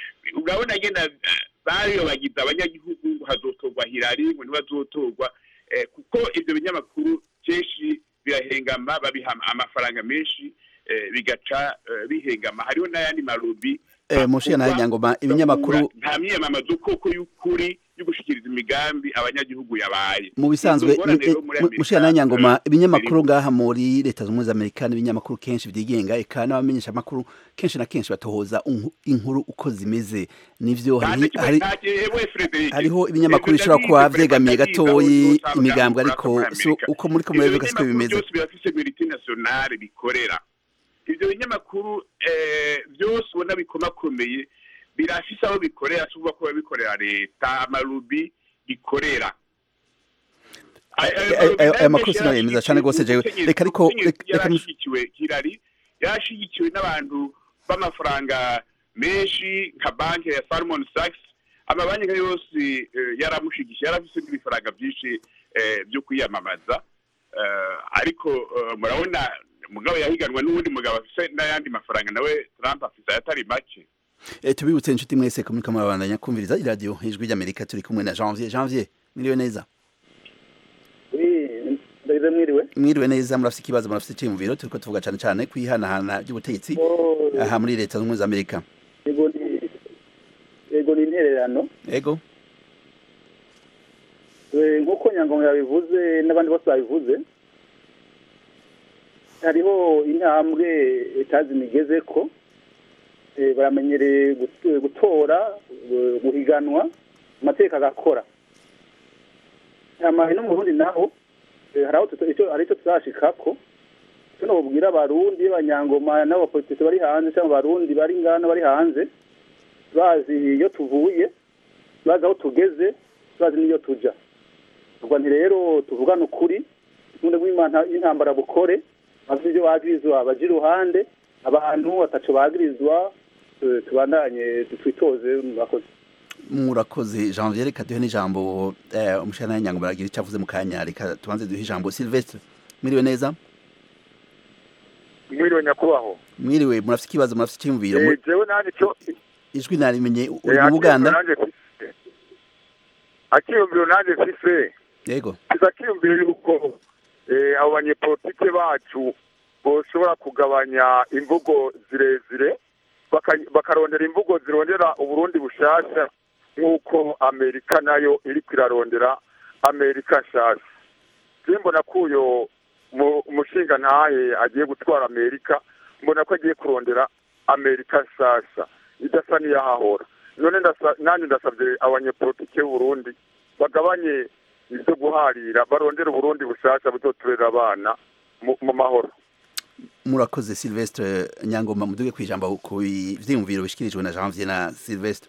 urabona ngenda bariyo bagize abanyagihugu hazotorwa hirari ngo ntibazotorwa eh, kuko ibyo binyamakuru kenshi birahengama babiha amafaranga menshi eh, bigaca eh, bihengama hariho n'ayandi marubi Eh, mushiya nawe nyangoma ibinyamakuru nta myiyamamazo koko y'ukuri yo gushikiriza imigambi abanyagihugu yabaye mu bisanzwe Izo ngorane rero muri Amerika, mushiya nawe nyangoma eh, ibinyamakuru ngaha muri leta zunze ubumwe za amerika n'ibinyamakuru kenshi byigenga eka n'abamenyesha amakuru kenshi na kenshi batohoza inku- inkuru uko zimeze nivyo nta hari- kimwe- hari- nta gihe Frederic. hariho ibinyamakuru Ivyo bishobora kuba ndabizi, vyegamiye ndabizi, gatoyi aho usanga imigambwe muri ariko Amerika. si uko muri ko Ivyo murabivuga siko binyamakuru bimeze byose birafise militi nationale bikorera ivyo binyamakuru eh, byose ubona bikomakomeye birafise aho bikorera si ukuvuga ko biba bikorera leta amarubi bikorera Aya- aya Aya- marubi aya- nayo aya makuru menshi sinayemeza cane gose jewe. yarashigikiwe, Reka ariko- umukenyezi reka- reka mus- yarashigikiwe kirari yarashigikiwe n'abantu b'amafaranga menshi nka banki ya Salomon Sachs amabanki nka yose eh, yaramushigikiye yarafise n'ibifaranga byinshi eh, byo kwiyamamaza Eh, ariko eh, murabona mugabo yahiganwa n'uwundi mugabo afise n'ayandi mafaranga nawe Trump afise ayatari make Eh, tubibutse inshuti mwese ko muriko murabandanya kumviriza iradiyo ijwi ry'amerika turi kumwe na janvier janvier mwiriwe neza ndabize mwiriwe mwiriwe neza murafise ikibazo murafise iciyumviro turiko tuvuga cane cane kwihanahana ry'ubutegetsi aha muri leta zunze ubumwe za amerika yego ni yego ni intererano ego Eh, nk'uko nyangoma yabivuze n'abandi bose babivuze hariho intambwe etazi migeze ko eh, baramenyereye gut- gutora eh, guhiganwa amateka agakora amahe no mu burundi naho eh, hari aho tuto- icyo- hari icyo turashikako tuno bubwira abarundi b'abanyangoma n'abapolitisi bari hanze cyangwa abarundi bari ngana bari hanze bazi iyo tuvuye bazi aho tugeze bazi n'iyo tuja ubwo nti rero tuvugane ukuri ubundi bw'imana y'intambara bukore bafite ibyo bagirizwa baje iruhande abantu bataco bagirizwa eh, tubandanye twitoze murakoze murakoze janvier reka duhe n'ijambo eh, umushana nyango baragira icyo avuze mu kanya reka tubanze duhe ijambo silvestre mwiriwe neza mwiriwe nyakubahwa mwiriwe murafise ikibazo murafise iciyumviro Eh, Mu- jewe nanjye cyo ijwi narimenye uri eh, mu buganda akiyumviro nanjye mfise akiyumviro nanjye mfise yego kiza kiyumviro yuko eh, abo banyepolitike bacu boshobora kugabanya imvugo zirezire baka- bakarondera imvugo zirondera uburundi bushasha nk'uko amerika nayo iriko irarondera amerika nshasha je mbona ko uyo mu- umushinga ntahe agiye gutwara amerika mbona ko agiye kurondera amerika nshasha idasa n'iyahahora none ndasa- nanjye ndasabye abanyepolitike b'uburundi bagabanye ibyo guharira barondera uburundi bushasha buzoturera abana mu- mu mahoro murakoze silvestre nyangoma muduge ku ijambo ku vyiyumviro bishikirijwe na janvier na silvestre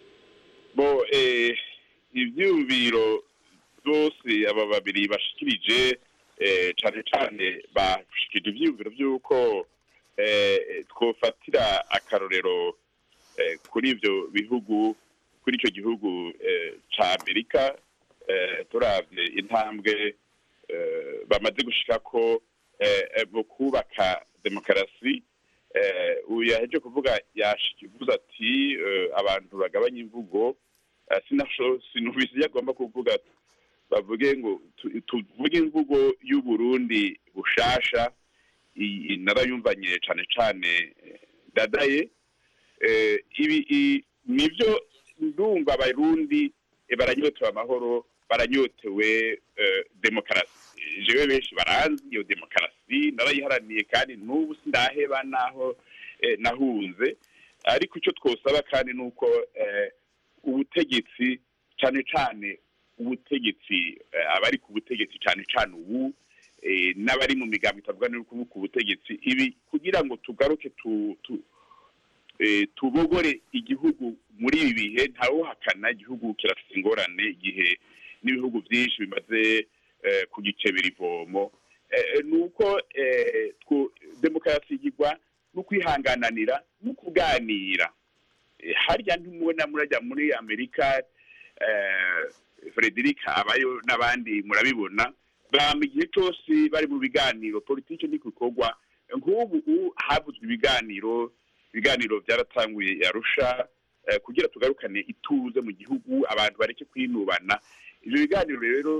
bo eh, ivyumviro byose aba babiri bashikirije eh, cane cane bashikirije ivyumviro vy'uko eh, twofatira akarorero eh, kuri ivyo bihugu kuri ico gihugu eh, ca amerika eh, turavye intambwe eh, bamaze gushikako eh, eh, mu kubaka demokarasi eh, uyu yaheje kuvuga yashikivuze ati eh, abantu bagabanya imvugo eh, sinasho sinumvise iyo agomba kuvuga bavuge ngo tu- tuvuge imvugo y'uburundi bushasha i- i- narayumvanye cane cane eh, dadaye eh, ibi i- nivyo ndumva abarundi eh, baranyotewe amahoro baranyotewe eh, demokarasi jewe benshi baranzi iyo demokarasi narayiharaniye kandi n'ubu sindaheba naho eh, nahunze ariko icyo twosaba kandi ni uko eh, ubutegetsi cyane cyane ubutegetsi eh, abari ku butegetsi cyane cyane ubu eh, n'abari mu migambi itavuga n'uko ku butegetsi ibi kugira ngo tugaruke tu, tu, eh, tubogore igihugu muri ibi bihe ntawuhakana igihugu kirafite ingorane igihe n'ibihugu byinshi bimaze eh, kugikebera ivomo eh, ni uko eh, twu- demokarasi igirwa no kwihangananira no kuganira Eh, harya ntimubona murajya muri amerika eh, frederic abayo n'abandi murabibona bama igihe cyose bari mu biganiro politiki ni gukorwa nk'ubu ubu havuzwe ibiganiro ibiganiro byaratanguye yarusha eh, kugira tugarukane ituze mu gihugu abantu bareke kwinubana ibyo biganiro rero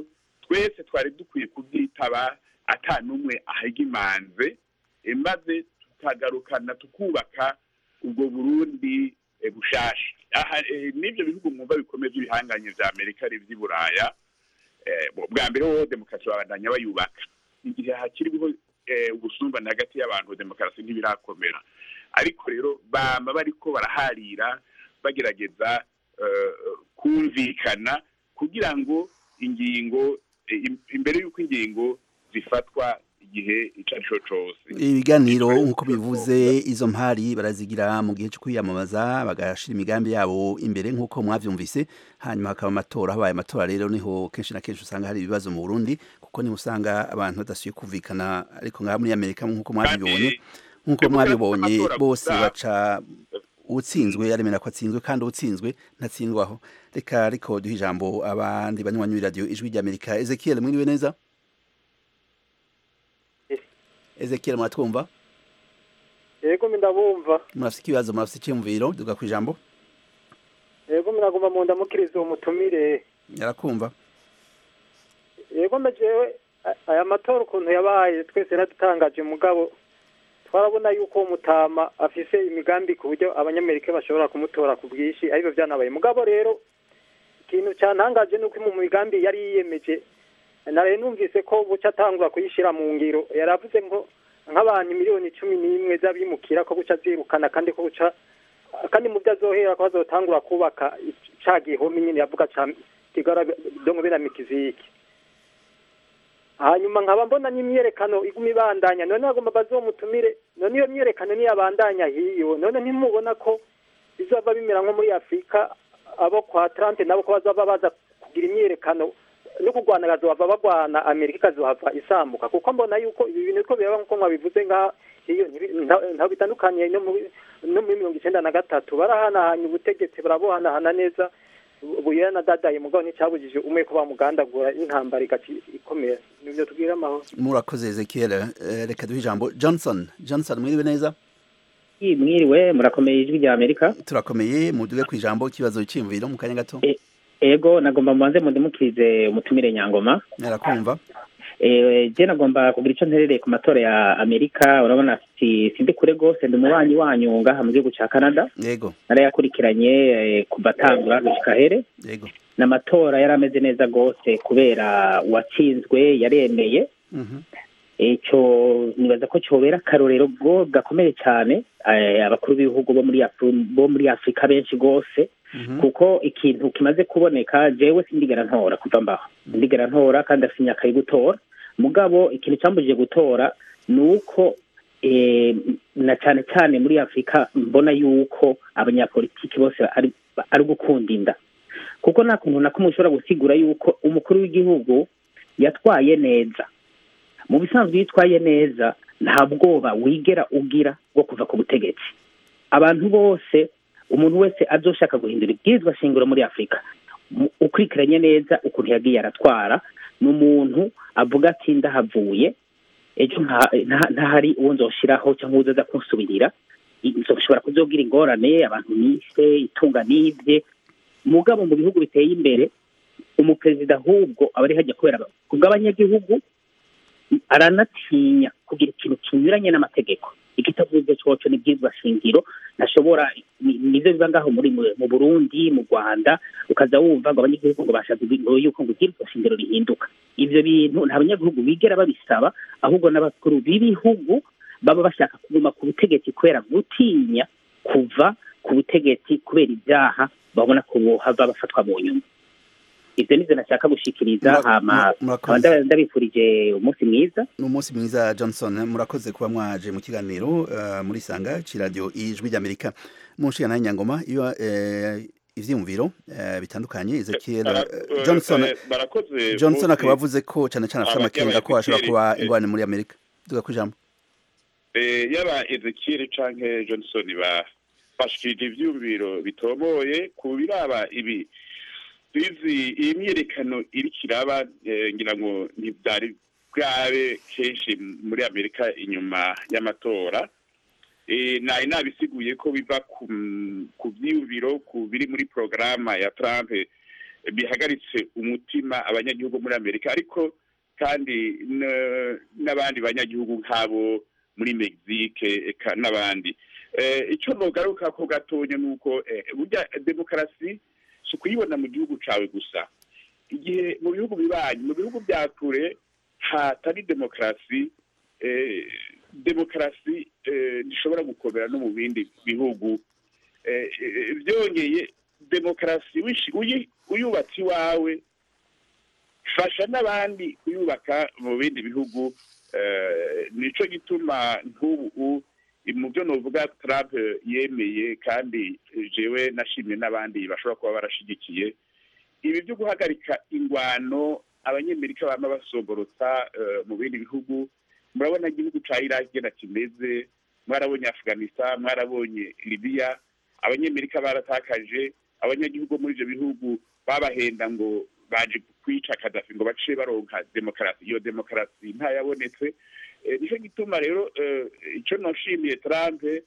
twese twari dukwiye kubyitaba ata n'umwe ahigimanze eh, maze tukagarukana tukubaka ubwo burundi eh, bushasha aha eh, n'ibyo bihugu mwumva bikomeye by'ibihanganye vya amerika ari ivy'i buraya eh, bo- bwa mbere ho demokarasi babandanya bayubaka igihe hakiriho eh, ubusumbane hagati y'abantu demokarasi ntibirakomera ariko rero bama bariko baraharira bagerageza eh, kumvikana kugira ngo ingingo eh, im- imbere y'uko ingingo zifatwa igihe ico ari cyo cose ibiganiro nk'uko bivuze izo mpari barazigira mu gihe cyo kwiyamamaza bagashira imigambi yabo imbere nk'uko mwavyumvise hanyuma hakaba amatora habaye amatora rero niho kenshi na kenshi usanga hari ibibazo mu Burundi kuko niho usanga abantu badasuye kumvikana ariko ngaha muri Amerika nk'uko mwabibonye nk'uko mwabibonye bose baca utsinzwe yaremera ko atsinzwe kandi utsinzwe ntatsindwaho reka ariko duhe ijambo abandi banywanyi b'iradiyo ijwi ry'Amerika Ezekiel mwiriwe neza Ezekiel muratwumva yego ndabumva murafite ikibazo murafite icyumviro duga ku ijambo yego nagomba mu ndamukiriza uwo mutumire yarakumva yego jewe a- aya matora ukuntu yabaye twese yaradutangaje mugabo twarabona yuko uwo mutama afise imigambi ku buryo abanyamerika bashobora kumutora ku bwinshi aribyo byanabaye mugabo rero ikintu cyantangaje ni uko mu migambi yari yiyemeje naraye numvise ko buca atangura kuyishyira mu ngiro yaravuze ngo nk'abantu miliyoni cumi n'imwe z'abimukira ko guca zirukana kandi ko guca kandi mu byo azohera ko bazotangura kubaka ca gihome nyine yavuga ca kigara dongo biramikiziki hanyuma nkaba mbona n'imyerekano iguma ibandanya none agomba bazomutumire none iyo myerekano niyabandanya hiyo none ntimubona ko bizova bimera nko muri afurika abo kwa trante nabo ko bazova baza kugira imyerekano no kurwana bazova bagwana amerika ikazohava isambuka kuko mbona yuko ibi bintu ko biraba nkuko mwabivuze ngaha iyo ntaho bitandukaniye no muri no muri mirongo icenda na gatatu barahanahanya ubutegetsi barabuhanahana neza buyera na dadaye mugabo nticyabujije umwe ko bamugandagura intambara igaci ikomera nibyo tubwira amahoro murakoze Ezekiel Eh, reka duhe ijambo Johnson Johnson mwiriwe neza mwiriwe murakomeye ijwi rya amerika turakomeye muduge ku ijambo ikibazo cy'imviro mu kanya gato ego nagomba mubanze mundimukirize umutumire nyangoma yarakumva Eh, je nagomba kugira icyo nterereye ku matora ya amerika urabona si sindi kure rwose ndi umubanyi wanyu ngaha mu gihugu ca canada yego narayakurikiranye eh, kuva atangura gushika here yego n'amatora yari ameze neza rwose kubera uwatsinzwe yaremeye Mhm. icyo nibaza ko cyobera akarorero bwo gakomeye cyane eh, abakuru b'ibihugu bo muri Afri- bo muri afurika benshi rwose kuko ikintu kimaze kuboneka jewe sindigera ntora kuva mbaho sindigera ntora kandi afite imyaka yo gutora mugabo ikintu cyambujije gutora ni uko eh, na cyane cyane muri afurika mbona yuko abanyapolitiki bose ari ari gukunda inda kuko nta kuntu na kumwe ushobora gusigura yuko umukuru w'igihugu yatwaye neza mu bisanzwe iyo yitwaye neza nta bwoba wigera ugira bwo kuva ku butegetsi abantu bose umuntu wese azoshaka guhindura ibwirizwa shingiro muri afurika mu- ukurikiranye neza ukuntu yagiye aratwara ni umuntu avuga ati ndahavuye ejo nta- nta- ntahari uwo nzoshiraho cyangwa uwo uzoza kunsubirira I- nzoshobora kuzogira ingorane abantu nise itunga nibye mugabo mu bihugu biteye imbere umuperezida ahubwo aba ari hajya kubera kubw'abanyagihugu aranatinya kugira ikintu kinyuranye n'amategeko ikitavuze coco ni bwizwa shingiro ntashobora ni- nivyo biba ngaho muri mu- mu burundi mu rwanda ukaza wumva ngo abanyagihugu ngo bashatse ngo yuko ngo ibwirizwa shingiro rihinduka ivyo bintu nta banyagihugu bigera babisaba ahubwo n'abakuru b'ibihugu baba bashaka kuguma ku butegetsi kubera gutinya kuva ku butegetsi kubera ibyaha babona ko bohava bafatwa mu nyuma ivyo nivyo nashaka gushikiriza Mura- hama mura- murakoze. nkaba nda- ndabifurije umunsi mwiza ni umunsi mwiza Johnson murakoze kuba mwaje mu kiganiro eh, muri sanga c'iradiyo ijwi ry'Amerika mu nshingano y'Inyangoma iyo eh, ivyiyumviro eh, bitandukanye Ezekiel Bara- eh, Johnson eh, barakoze Johnson bose. akaba avuze ko cyane cyane afite Aba- amakenga ko yaba hashobora Ezekiel, kuba eh, ingorane muri Amerika duga ku ijambo Eh, yaba ezekiel canke johnson bafashikirije ivyumviro bitomoye ku biraba ibi bizi iyi myiyerekano iriko iraba eh, ngira ngo ntivyari bwabe kenshi muri amerika inyuma y'amatora Eh, nari nabisiguye ko biva ku ku vyiyumviro ku biri muri porogaramu ya trump bihagaritse umutima abanyagihugu muri amerika ariko kandi n- n'abandi banyagihugu nk'abo muri mexique eka n'abandi Eh, icyo nogaruka ko gatonya ni uko eh, burya demokarasi si ukuyibona mu gihugu cawe gusa igihe mu bihugu bibanyi mu bihugu bya kure hatari demokarasi eh, demokarasi eh, ntishobora gukomera no mu bindi bihugu Eh, eh, byongeye demokarasi wishi- uyi- uyubatse iwawe fasha n'abandi kuyubaka mu bindi bihugu eh, nico gituma nk'ubu mu byo novuga Trump yemeye kandi eh, jewe nashimye n'abandi bashobora kuba barashigikiye ibi byo guhagarika ingwano abanyamerika bama basoborotsa eh, mu bindi bihugu murabona igihugu ca Iraq gena kimeze mwarabonye Afghanistan mwarabonye Libya abanyamerika baratakaje abanyagihugu muri ivyo bihugu babahenda ngo baje kwica Gaddafi ngo bace baronka demokarasi iyo demokarasi ntayabonetse Eh, nico gituma rero eh, ico noshimiye Trump eh,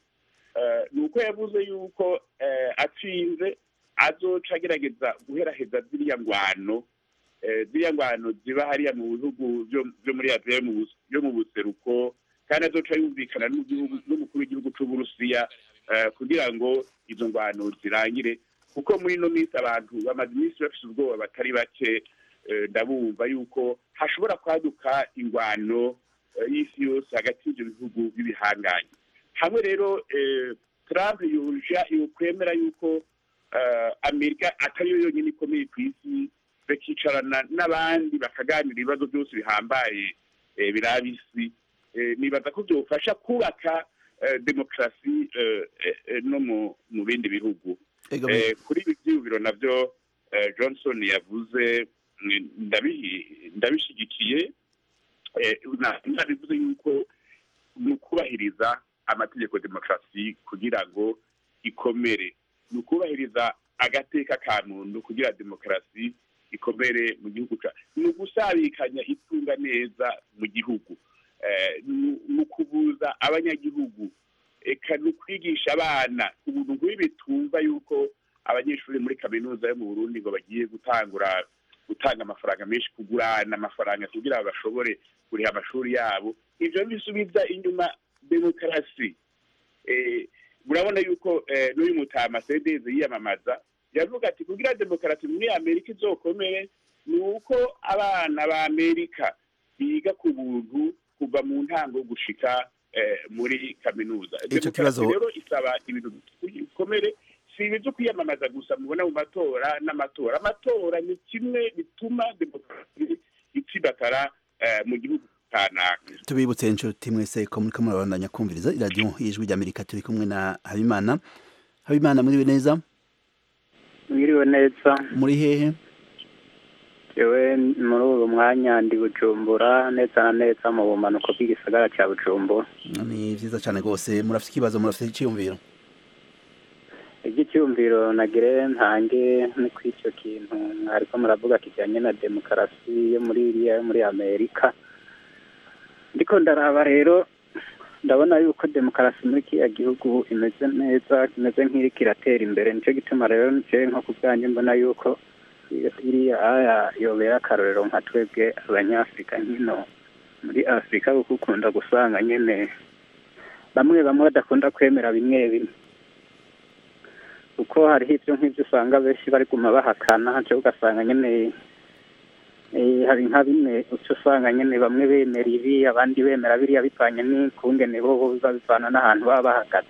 ni uko yavuze yuko eh, atsinze azoca agerageza guheraheza ziriya ngwano eh, ziriya ngwano ziba hariya mu bihugu byo- byo muri aziya yo mu bus- yo mu buseruko kandi azoca yumvikana n'igihugu n'umukuru w'igihugu c'uburusiya eh, kugira ngo izo ngwano zirangire kuko muri ino minsi abantu bamaze iminsi bafise ubwoba batari bake eh, ndabumva yuko hashobora kwaduka ingwano eh, y'isi yose hagati y'ivyo bihugu b'ibihanganye hamwe rero eh, Trump yuja yokwemera yuko eh, Amerika atari yo yonyine ikomeye ku isi bakicarana n'abandi bakaganira ibibazo byose bihambaye eh, biraba isi Eh, nibaza ko byofasha kubaka eh, demokarasi eh, eh, eh, no mu mu bindi bihugu Ego, Eh, kuri ibi byiyumviro navyo eh, johnson yavuze mm, ndabihi- ndabishigikiye Eh, na- nabivuze yuko ni ukubahiriza amategeko demokarasi kugira ngo ikomere ni ukubahiriza agateka ka muntu kugira demokarasi ikomere mu gihugu ca ni ugusabikanya itunga neza mu gihugu Eh, ni ni ukubuza abanyagihugu eka ni ukwigisha abana ubuntu nk'ibi tumva yuko abanyeshuri muri kaminuza yo mu burundi ngo bagiye gutangura gutanga amafaranga menshi kugurana amafaranga kugira ngo bashobore kuriha amashuri yabo ivyo bisubiza inyuma demokarasi eh, murabona yuko eh, n'uyu mutama sedeze yiyamamaza yavuga ati kugira demokarasi muri amerika izokomere ni uko abana ba amerika biga ku buntu kuva mu ntango gushika eh, muri kaminuza Ico demokarasi kibazo- rero isaba ibintu bikomere si ibi byo kwiyamamaza gusa mubona mu matora n'amatora amatora ni kimwe bituma demokarasi itsibatara eh, mu gihugu kanaka tubibutse inshuti mwese ko muriko murabandanya kumviriza iradiyo y'ijwi ry'amerika turi kumwe na habimana habimana muriwe neza mwiriwe neza muri hehe yewe muri uyu mwanya ndi bujumbura neza na neza mu bumanuko bw'igisagara cya bujumbura ni vyiza cane rwose murafite ikibazo murafite iciyumviro iby'icyumviro nagire ntange ni ku icyo kintu mwariko muravuga kijyanye na demokarasi yo muri iriya yo muri amerika ndiko ndaraba rero ndabona yuko demokarasi muri kiriya gihugu imeze neza imeze nk'iriko iratera imbere nicyo gituma rero nje nko ku bwanjye mbona yuko iriya aya yobera akarorero nka twebwe abanyafurika nkino muri afurika kuko ukunda gusanga nyene bamwe bamwe badakunda kwemera bimwe bimwe kuko hariho ibyo nk'ibyo usanga benshi bari guma bahakana cyo ugasanga nyene eh, hari nka bimwe uca usanga nyene bamwe bemera ibi abandi bemera biriya bivanye n'ikungene bo boza bivana n'ahantu baba bahagaze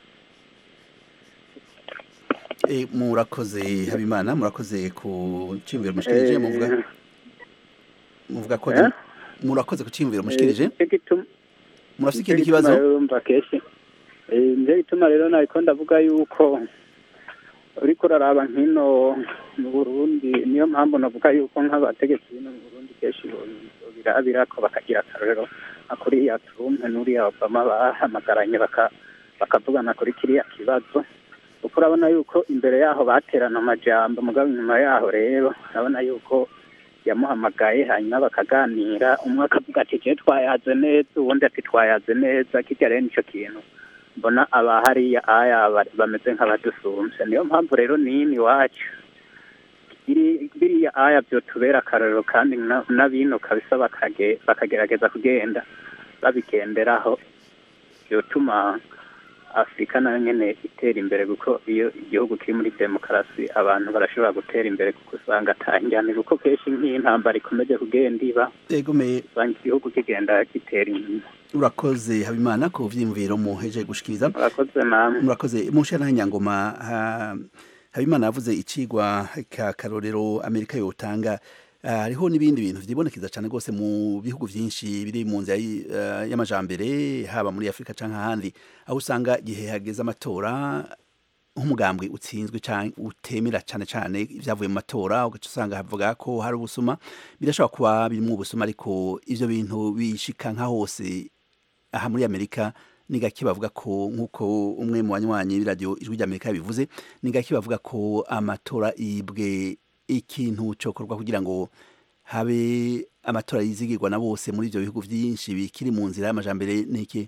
Eh, murakoze habimana murakoze ku ciyumviro mushikirije muvuga muvuga ko Eh? murakoze ku ciyumviro mushikirije Nicyo gituma- murafite nicyo ikindi gituma kibazo rero urumva kenshi eh, nicyo gituma rero nariko ndavuga yuko uriko uraraba nk'ino mu burundi niyo mpamvu navuga yuko nk'abategetsi bino mu burundi kenshi bo- birabira ko bakagira akarorero nka kuriya trump n'uriya obama bahamagaranye baka- bakavugana kuri kiriya kibazo kuko urabona yuko imbere yaho baterana amajambo mugabo inyuma yaho rero urabona yuko yamuhamagaye hanyuma bakaganira umwe akavuga ati je twayaze neza uwundi ati twayaze neza kirya rero nico kintu mbona aba hariya aya ba- bameze nk'abadusumbye niyo mpamvu rero nini iwacu biri- biriya aya byotubera akarorero kandi na- n'abino kabisa bakage- bakagerageza kugenda babigenderaho byotuma afurika nayo nyene itera imbere kuko iyo igihugu kiri muri demokarasi abantu barashobora gutera imbere kuko usanga atanjyane kuko kenshi nk'iyi ntambara ikomeje kugenda iba egome usanga igihugu kigenda gitera inyuma urakoze habimana ku vyiyumviro muheje gushikiriza murakoze namwe murakoze mushana nyangoma ha- habimana yavuze icigwa ka karorero amerika yotanga Ah, hariho n'ibindi bintu vyibonekeza cane rwose mu bihugu vyinshi biri mu nzira y'i- eh, y'amajambere haba muri afurika canke ahandi aho usanga igihe hageze amatora nk'umugambwe utsinzwe canke utemera cane cane ivyavuye mu matora ugaca usanga havuga ko hari ubusuma birashobora kuba birimwo ubusuma ariko ivyo bintu bishika nka hose aha muri amerika ni gake bavuga ko nk'uko umwe mu banywanyi b'iradiyo ijwi ry'amerika yabivuze ni gake bavuga ko amatora yibwe ikintu cokorwa kugira ngo habe amatora yizigirwa na bose muri ivyo bihugu vyinshi bikiri mu nzira y'amajambere niki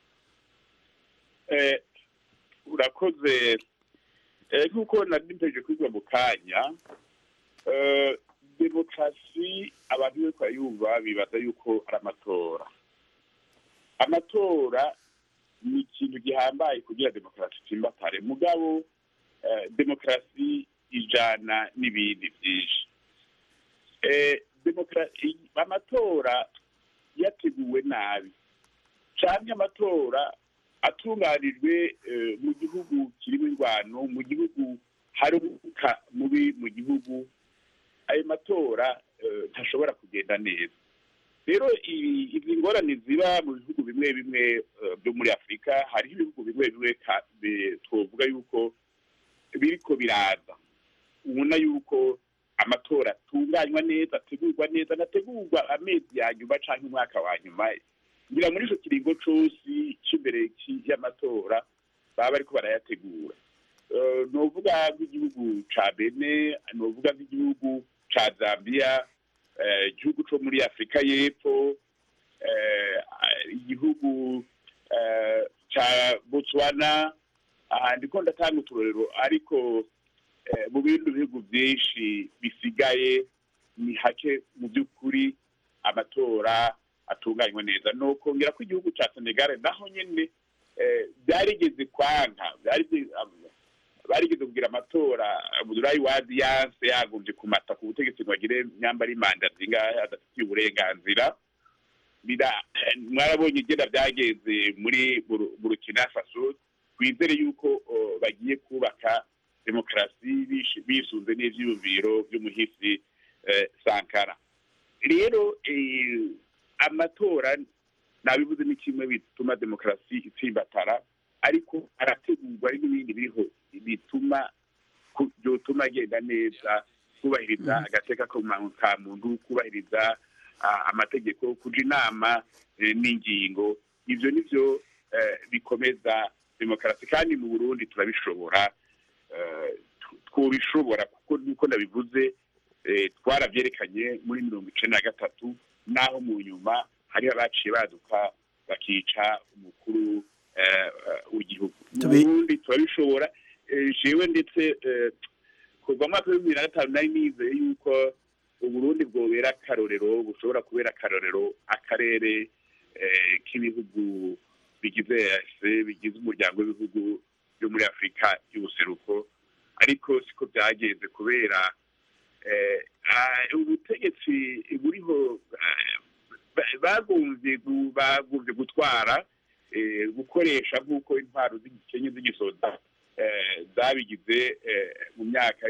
Eh, urakoze Eh, nk'uko nari mpejeje kubivuga mu kanya eh, demokarasi abantu bariko barayumva bibaza yuko ari amatora amatora ni ikintu gihambaye kugira demokarasi itsimbatare mugabo eh, demokarasi ijana n'ibindi byinshi Eh, demokarasi amatora yateguwe nabi canke amatora atunganijwe eh, mu gihugu kirimo ingwano mu gihugu hari umwuka mubi mu gihugu ayo matora eh, ntashobora kugenda neza rero ibi- izi ngorane ziba mu bihugu bimwe bimwe eh, byo muri afurika hariho ibihugu bimwe bimwe ka- bi- twovuga yuko biriko biraza ubona yuko amatora atunganywa neza ategurwa neza anategurwa amezi ya nyuma canke umwaka wa nyuma ngira muri ico kiringo cose c'imbere ci- y'amatora baba bariko barayategura Eh, novuga nk'igihugu ca bene novuga nk'igihugu ca zambia eh, igihugu co muri afurika y'epfo eh, igihugu eh, ca botswana aha ndiko ndatanga uturorero ariko eh, mu bindi bihugu byinshi bisigaye ni hake mu by'ukuri amatora atunganywa neza no kongera ko igihugu cya senegal naho nyine eh, byarigeze kwanka byarigeze- barigeze kugira amatora abudulayi wadi yanse yagumye kumata ku butegetsi ngo agire nyambara imanda zingahe adafitiye uburenganzira bira mwarabonye igenda byagenze muri Buru- burkina faso twizere yuko oh, bagiye kubaka demokarasi bish- bisunze n'ivyiyumviro vy'umuhisi eh, sankara rero eh, amatora nabivuze ni kimwe bituma demokarasi itsimbatara ariko arategurwa ari n'ibindi biriho bituma ku- byotuma agenda neza kubahiriza agateka ko mu- ka muntu kubahiriza ah, amategeko kuja inama eh, n'ingingo ivyo nivyo eh, bikomeza demokarasi kandi mu burundi turabishobora eh, tu- twobishobora kuko nuko nabivuze eh, twarabyerekanye muri mirongo icenda na gatatu naho mu nyuma hari abaciye baduka bakica umukuru eh, eh, w'igihugu mu Tubi- burundi turabishobora eh, jewe ndetse eh, kuva mu mwaka w'ibihumbi bibiri na gatanu nari nizeye yuko uburundi bwobera akarorero bushobora kubera akarorero akarere eh, k'ibihugu bigize EAC bigize umuryango w'ibihugu byo muri afurika y'ubuseruko ariko siko byagenze kubera eh, ah, ubutegetsi buriho eh, ba- bagumvye gu- bagumvye gutwara eh, gukoresha nk'uko intwaro z'igikenye z'igisoda eh, zabigize eh, mu myaka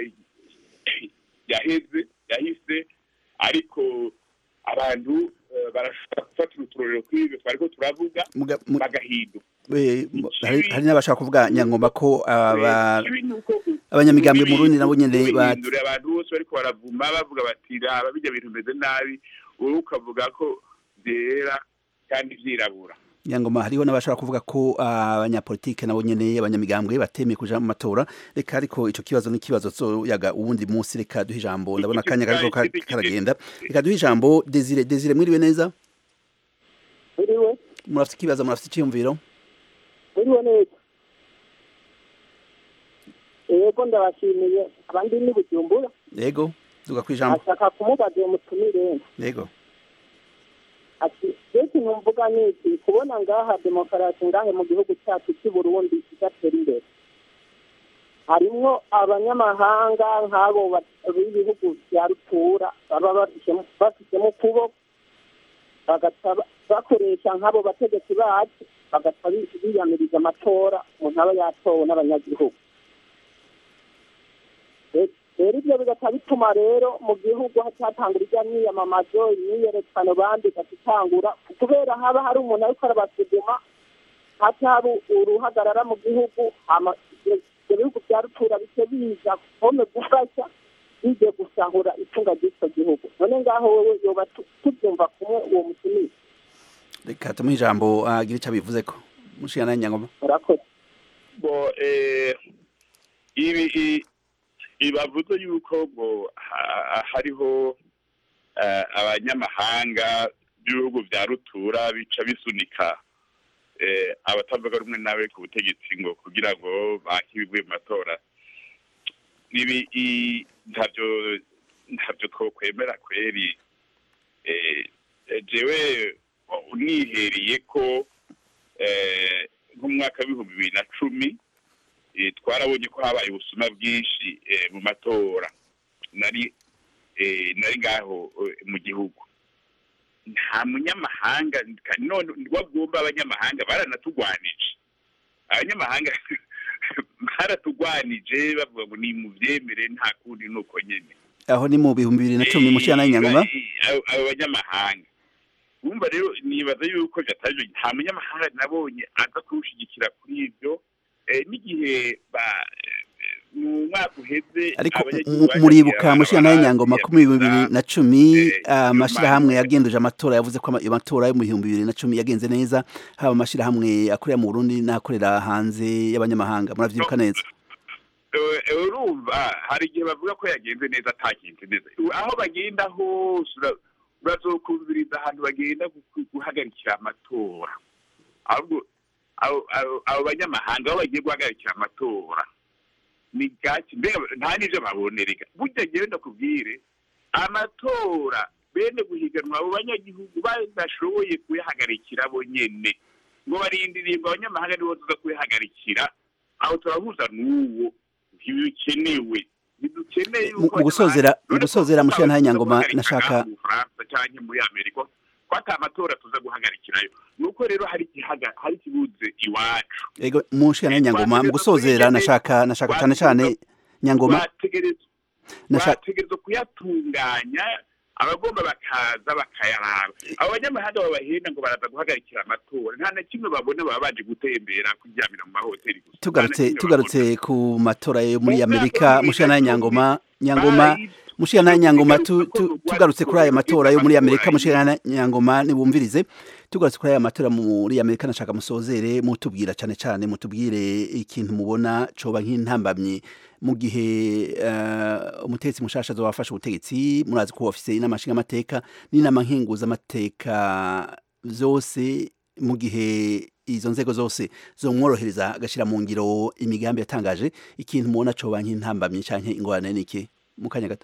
y- yaheze yahise ariko abantu eh, barashobora gufatira uturorero kw'ibyo twariko turavuga Muga- mu- bagahinduka eh, hari hari n'abashaka kuvuga nyangomba ko aba ikibi ni uko abanyamigambwe mu Burundi nabo nyene ba bihindura abantu bose bariko baravuma bavuga bati raba bijya bintu bimeze nabi wowe ukavuga ko byera kandi vyirabura nyangoma hariho n'abashaka kuvuga ko abanyapolitike nabo nyene abanyamigambwe batemeye kuja mu matora reka ariko ico kibazo n'ikibazo yaga uwundi munsi reka duhe ijambo ndabona akanya kariko ka- karagenda reka duhe ijambo Desire Desire mwiriwe neza Uriwe, murafite ikibazo murafite iciyumviro uriwe neza. Yego ndabashimiye abandi ni Bujumbura yego duga kwijambo ashaka kumubaza uwo mutumire yego ati mbese numvuga ni iki kubona ngaha demokarasi ngahe mu gihugu cyacu cy'i burundi idatera imbere harimwo abanyamahanga nk'abo ba- b'ibihugu bya rutura baba bafishemo bafishemo ukuboko bagaca ba- bakoresha nk'abo bategetsi bacu bagaca bi- biyamiriza amatora umuntu aba yatowe n'abanyagihugu Re- rero ibyo bigaca bituma rero mu gihugu hatangura irya myiyamamazo imyiyerekano bandi igatangura kubera haba hari umuntu ariko arabasuzuma hataba uruhagarara mu gihugu hama ibyo ibyo bihugu bya rutura bice biza kome gufasha bijye gusahura itunga ry'icyo gihugu none ngaho wowe yoba tu- tubyumva kumwe uwo mutumire reka tumuhe ijambo agira icyo abivuze ko mushikana nyangoma murakoze bo eh, ibi i- ibavuze yuko ngo ha- hariho eh, abanyamahanga b'ibihugu bya rutura bica bisunika eh, abatavuga rumwe nawe ku butegetsi ngo kugira ngo bake ibivuye mu matora ibi i- ntabyo ntabyo twokwemera kweri eh, eh, jewe unihereye ko eh, nk'umwaka w'ibihumbi bibiri na cumi eh, twarabonye ko habaye ubusuma bwinshi eh, mu matora nari eh, nari ngaho eh, mu gihugu nta munyamahanga kandi none wagomba abanyamahanga baranatugwanije abanyamahanga baratugwanije bavuga ngo ni mu byemere nta kundi nuko nyene aho ni mu bihumbi bibiri na cumi mushikana nyangoma abo abo banyamahanga wumva rero nibaza yuko byataje nta munyamahanga nabonye aza kuwushyigikira kuri ibyo eh, n'igihe ba eh, mu mwaka uheze ariko abanyagihugu mu- bagiye muribuka mushikana barabara- nyangoma ko mu bihumbi bibiri na cumi amashirahamwe yagenduje amatora yavuze ko ama- amatora yo mu bihumbi bibiri na cumi yagenze neza haba amashirahamwe akorera mu Burundi n'akorera hanze y'abanyamahanga muravyibuka neza Eh, eh, urumva hari igihe bavuga ko yagenze neza atagenze neza aho bagenda hose ura- urazokumviriza ahantu bagenda gu- gu- guhagarikira amatora ahubwo abo- abo- abo banyamahanga aho bagiye guhagarikira amatora ni gake mbega nta n'ivyo babonerega burya ngewe ndakubwire amatora bene guhiganwa abo banyagihugu badashoboye kuyahagarikira bo nyene ngo barindiriye ngo abanyamahanga nibo tuza kuyahagarikira aho turahuza n'uwo ntibikenewe ntidukeneye Mu- mu gusozera mu gusozera mushikana nyangoma nashaka mu Bufaransa cyangwa muri Amerika ko ata amatora tuza guhagarikirayo nuko rero hari igihaga hari ikibuze iwacu ego mushikana nyangoma mu gusozera nashaka nashaka cyane cyane nyangoma bategerezwa nashaka bategerezwa kuyatunganya abagomba bakaza bakayaraba abo banyamahanga babahenda ngo baraza guhagarikira amatora nta na kimwe babona baba baje gutembera kuryamira mu mahoteli gusa tugarutse tugarutse ku matora yo muri Amerika mushikana nyangoma nyangoma mushikana nyangoma tu- tu- tugarutse kuri aya matora yo muri Amerika mushikana nyangoma nibumvirize tugarutse kuri aya matora muri Amerika nashaka musozere mutubwira cyane cyane mutubwire ikintu mubona coba nk'intambamye mu gihe uh, umutegetsi mushasha azobafasha ubutegetsi murazi ko ofise inama nshingamateka n'inama nkenguzamateka zose mu gihe izo nzego zose zomworohereza agashyira mu ngiro imigambi yatangaje ikintu mubona coba nk'intambamye canke ingorane niki mu kanya gato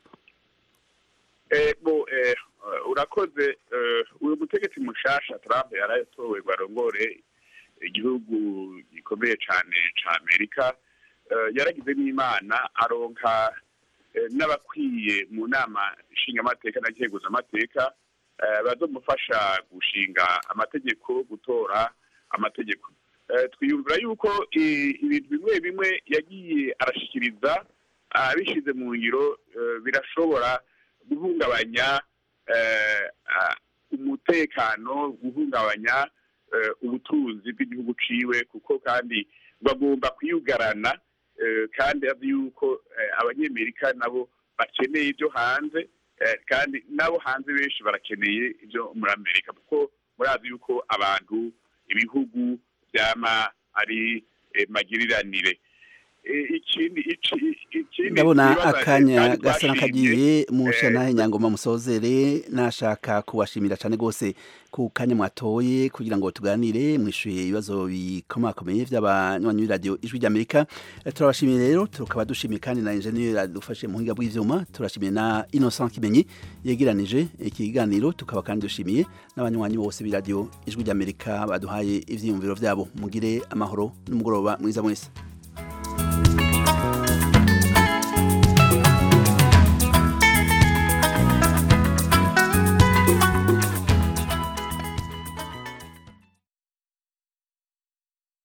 Eh, bo eh, urakoze eh, uyu mutegetsi mushasha Trump yaratowe ngo arongore igihugu gikomeye cyane ca Amerika eh, yaragize n'imana aronka eh, n'abakwiye mu nama nshingamateka na nkenguzamateka eh, bazomufasha gushinga amategeko gutora amategeko Eh, twiyumvira yuko i- ibintu bimwe bimwe yagiye arashikiriza abishize mu ngiro eh, birashobora guhungabanya eh, ah, umutekano guhungabanya eh, ubutunzi bw'igihugu ciwe kuko kandi bagomba kwiyugarana eh, kandi azi yuko eh, abanyamerika nabo bakeneye ibyo hanze eh, kandi nabo hanze benshi barakeneye ibyo muri amerika kuko murazi yuko abantu ibihugu byama ari eh, magiriranire eh, ikindi ici- ikindi ndabona nibaza akanya kandi gasa twashimye, n'akagiye musha eh, nahe nyangoma musozere nashaka kubashimira cyane rwose ku kanya mwatoye kugira ngo tuganire mwishuye ibibazo bikomakomeye by'abanywanyi b'iradiyo ijwi ry'amerika Eh, turabashimiye rero tukaba dushimiye kandi na enjeniyeri adufashe mu buhinga bw'ivyuma turashimiye na innocent kimenyi yegeranije iki kiganiro tukaba kandi dushimiye n'abanywanyi bose b'iradiyo ijwi ry'amerika baduhaye ivyiyumviro vyabo mugire amahoro n'umugoroba mwiza mwese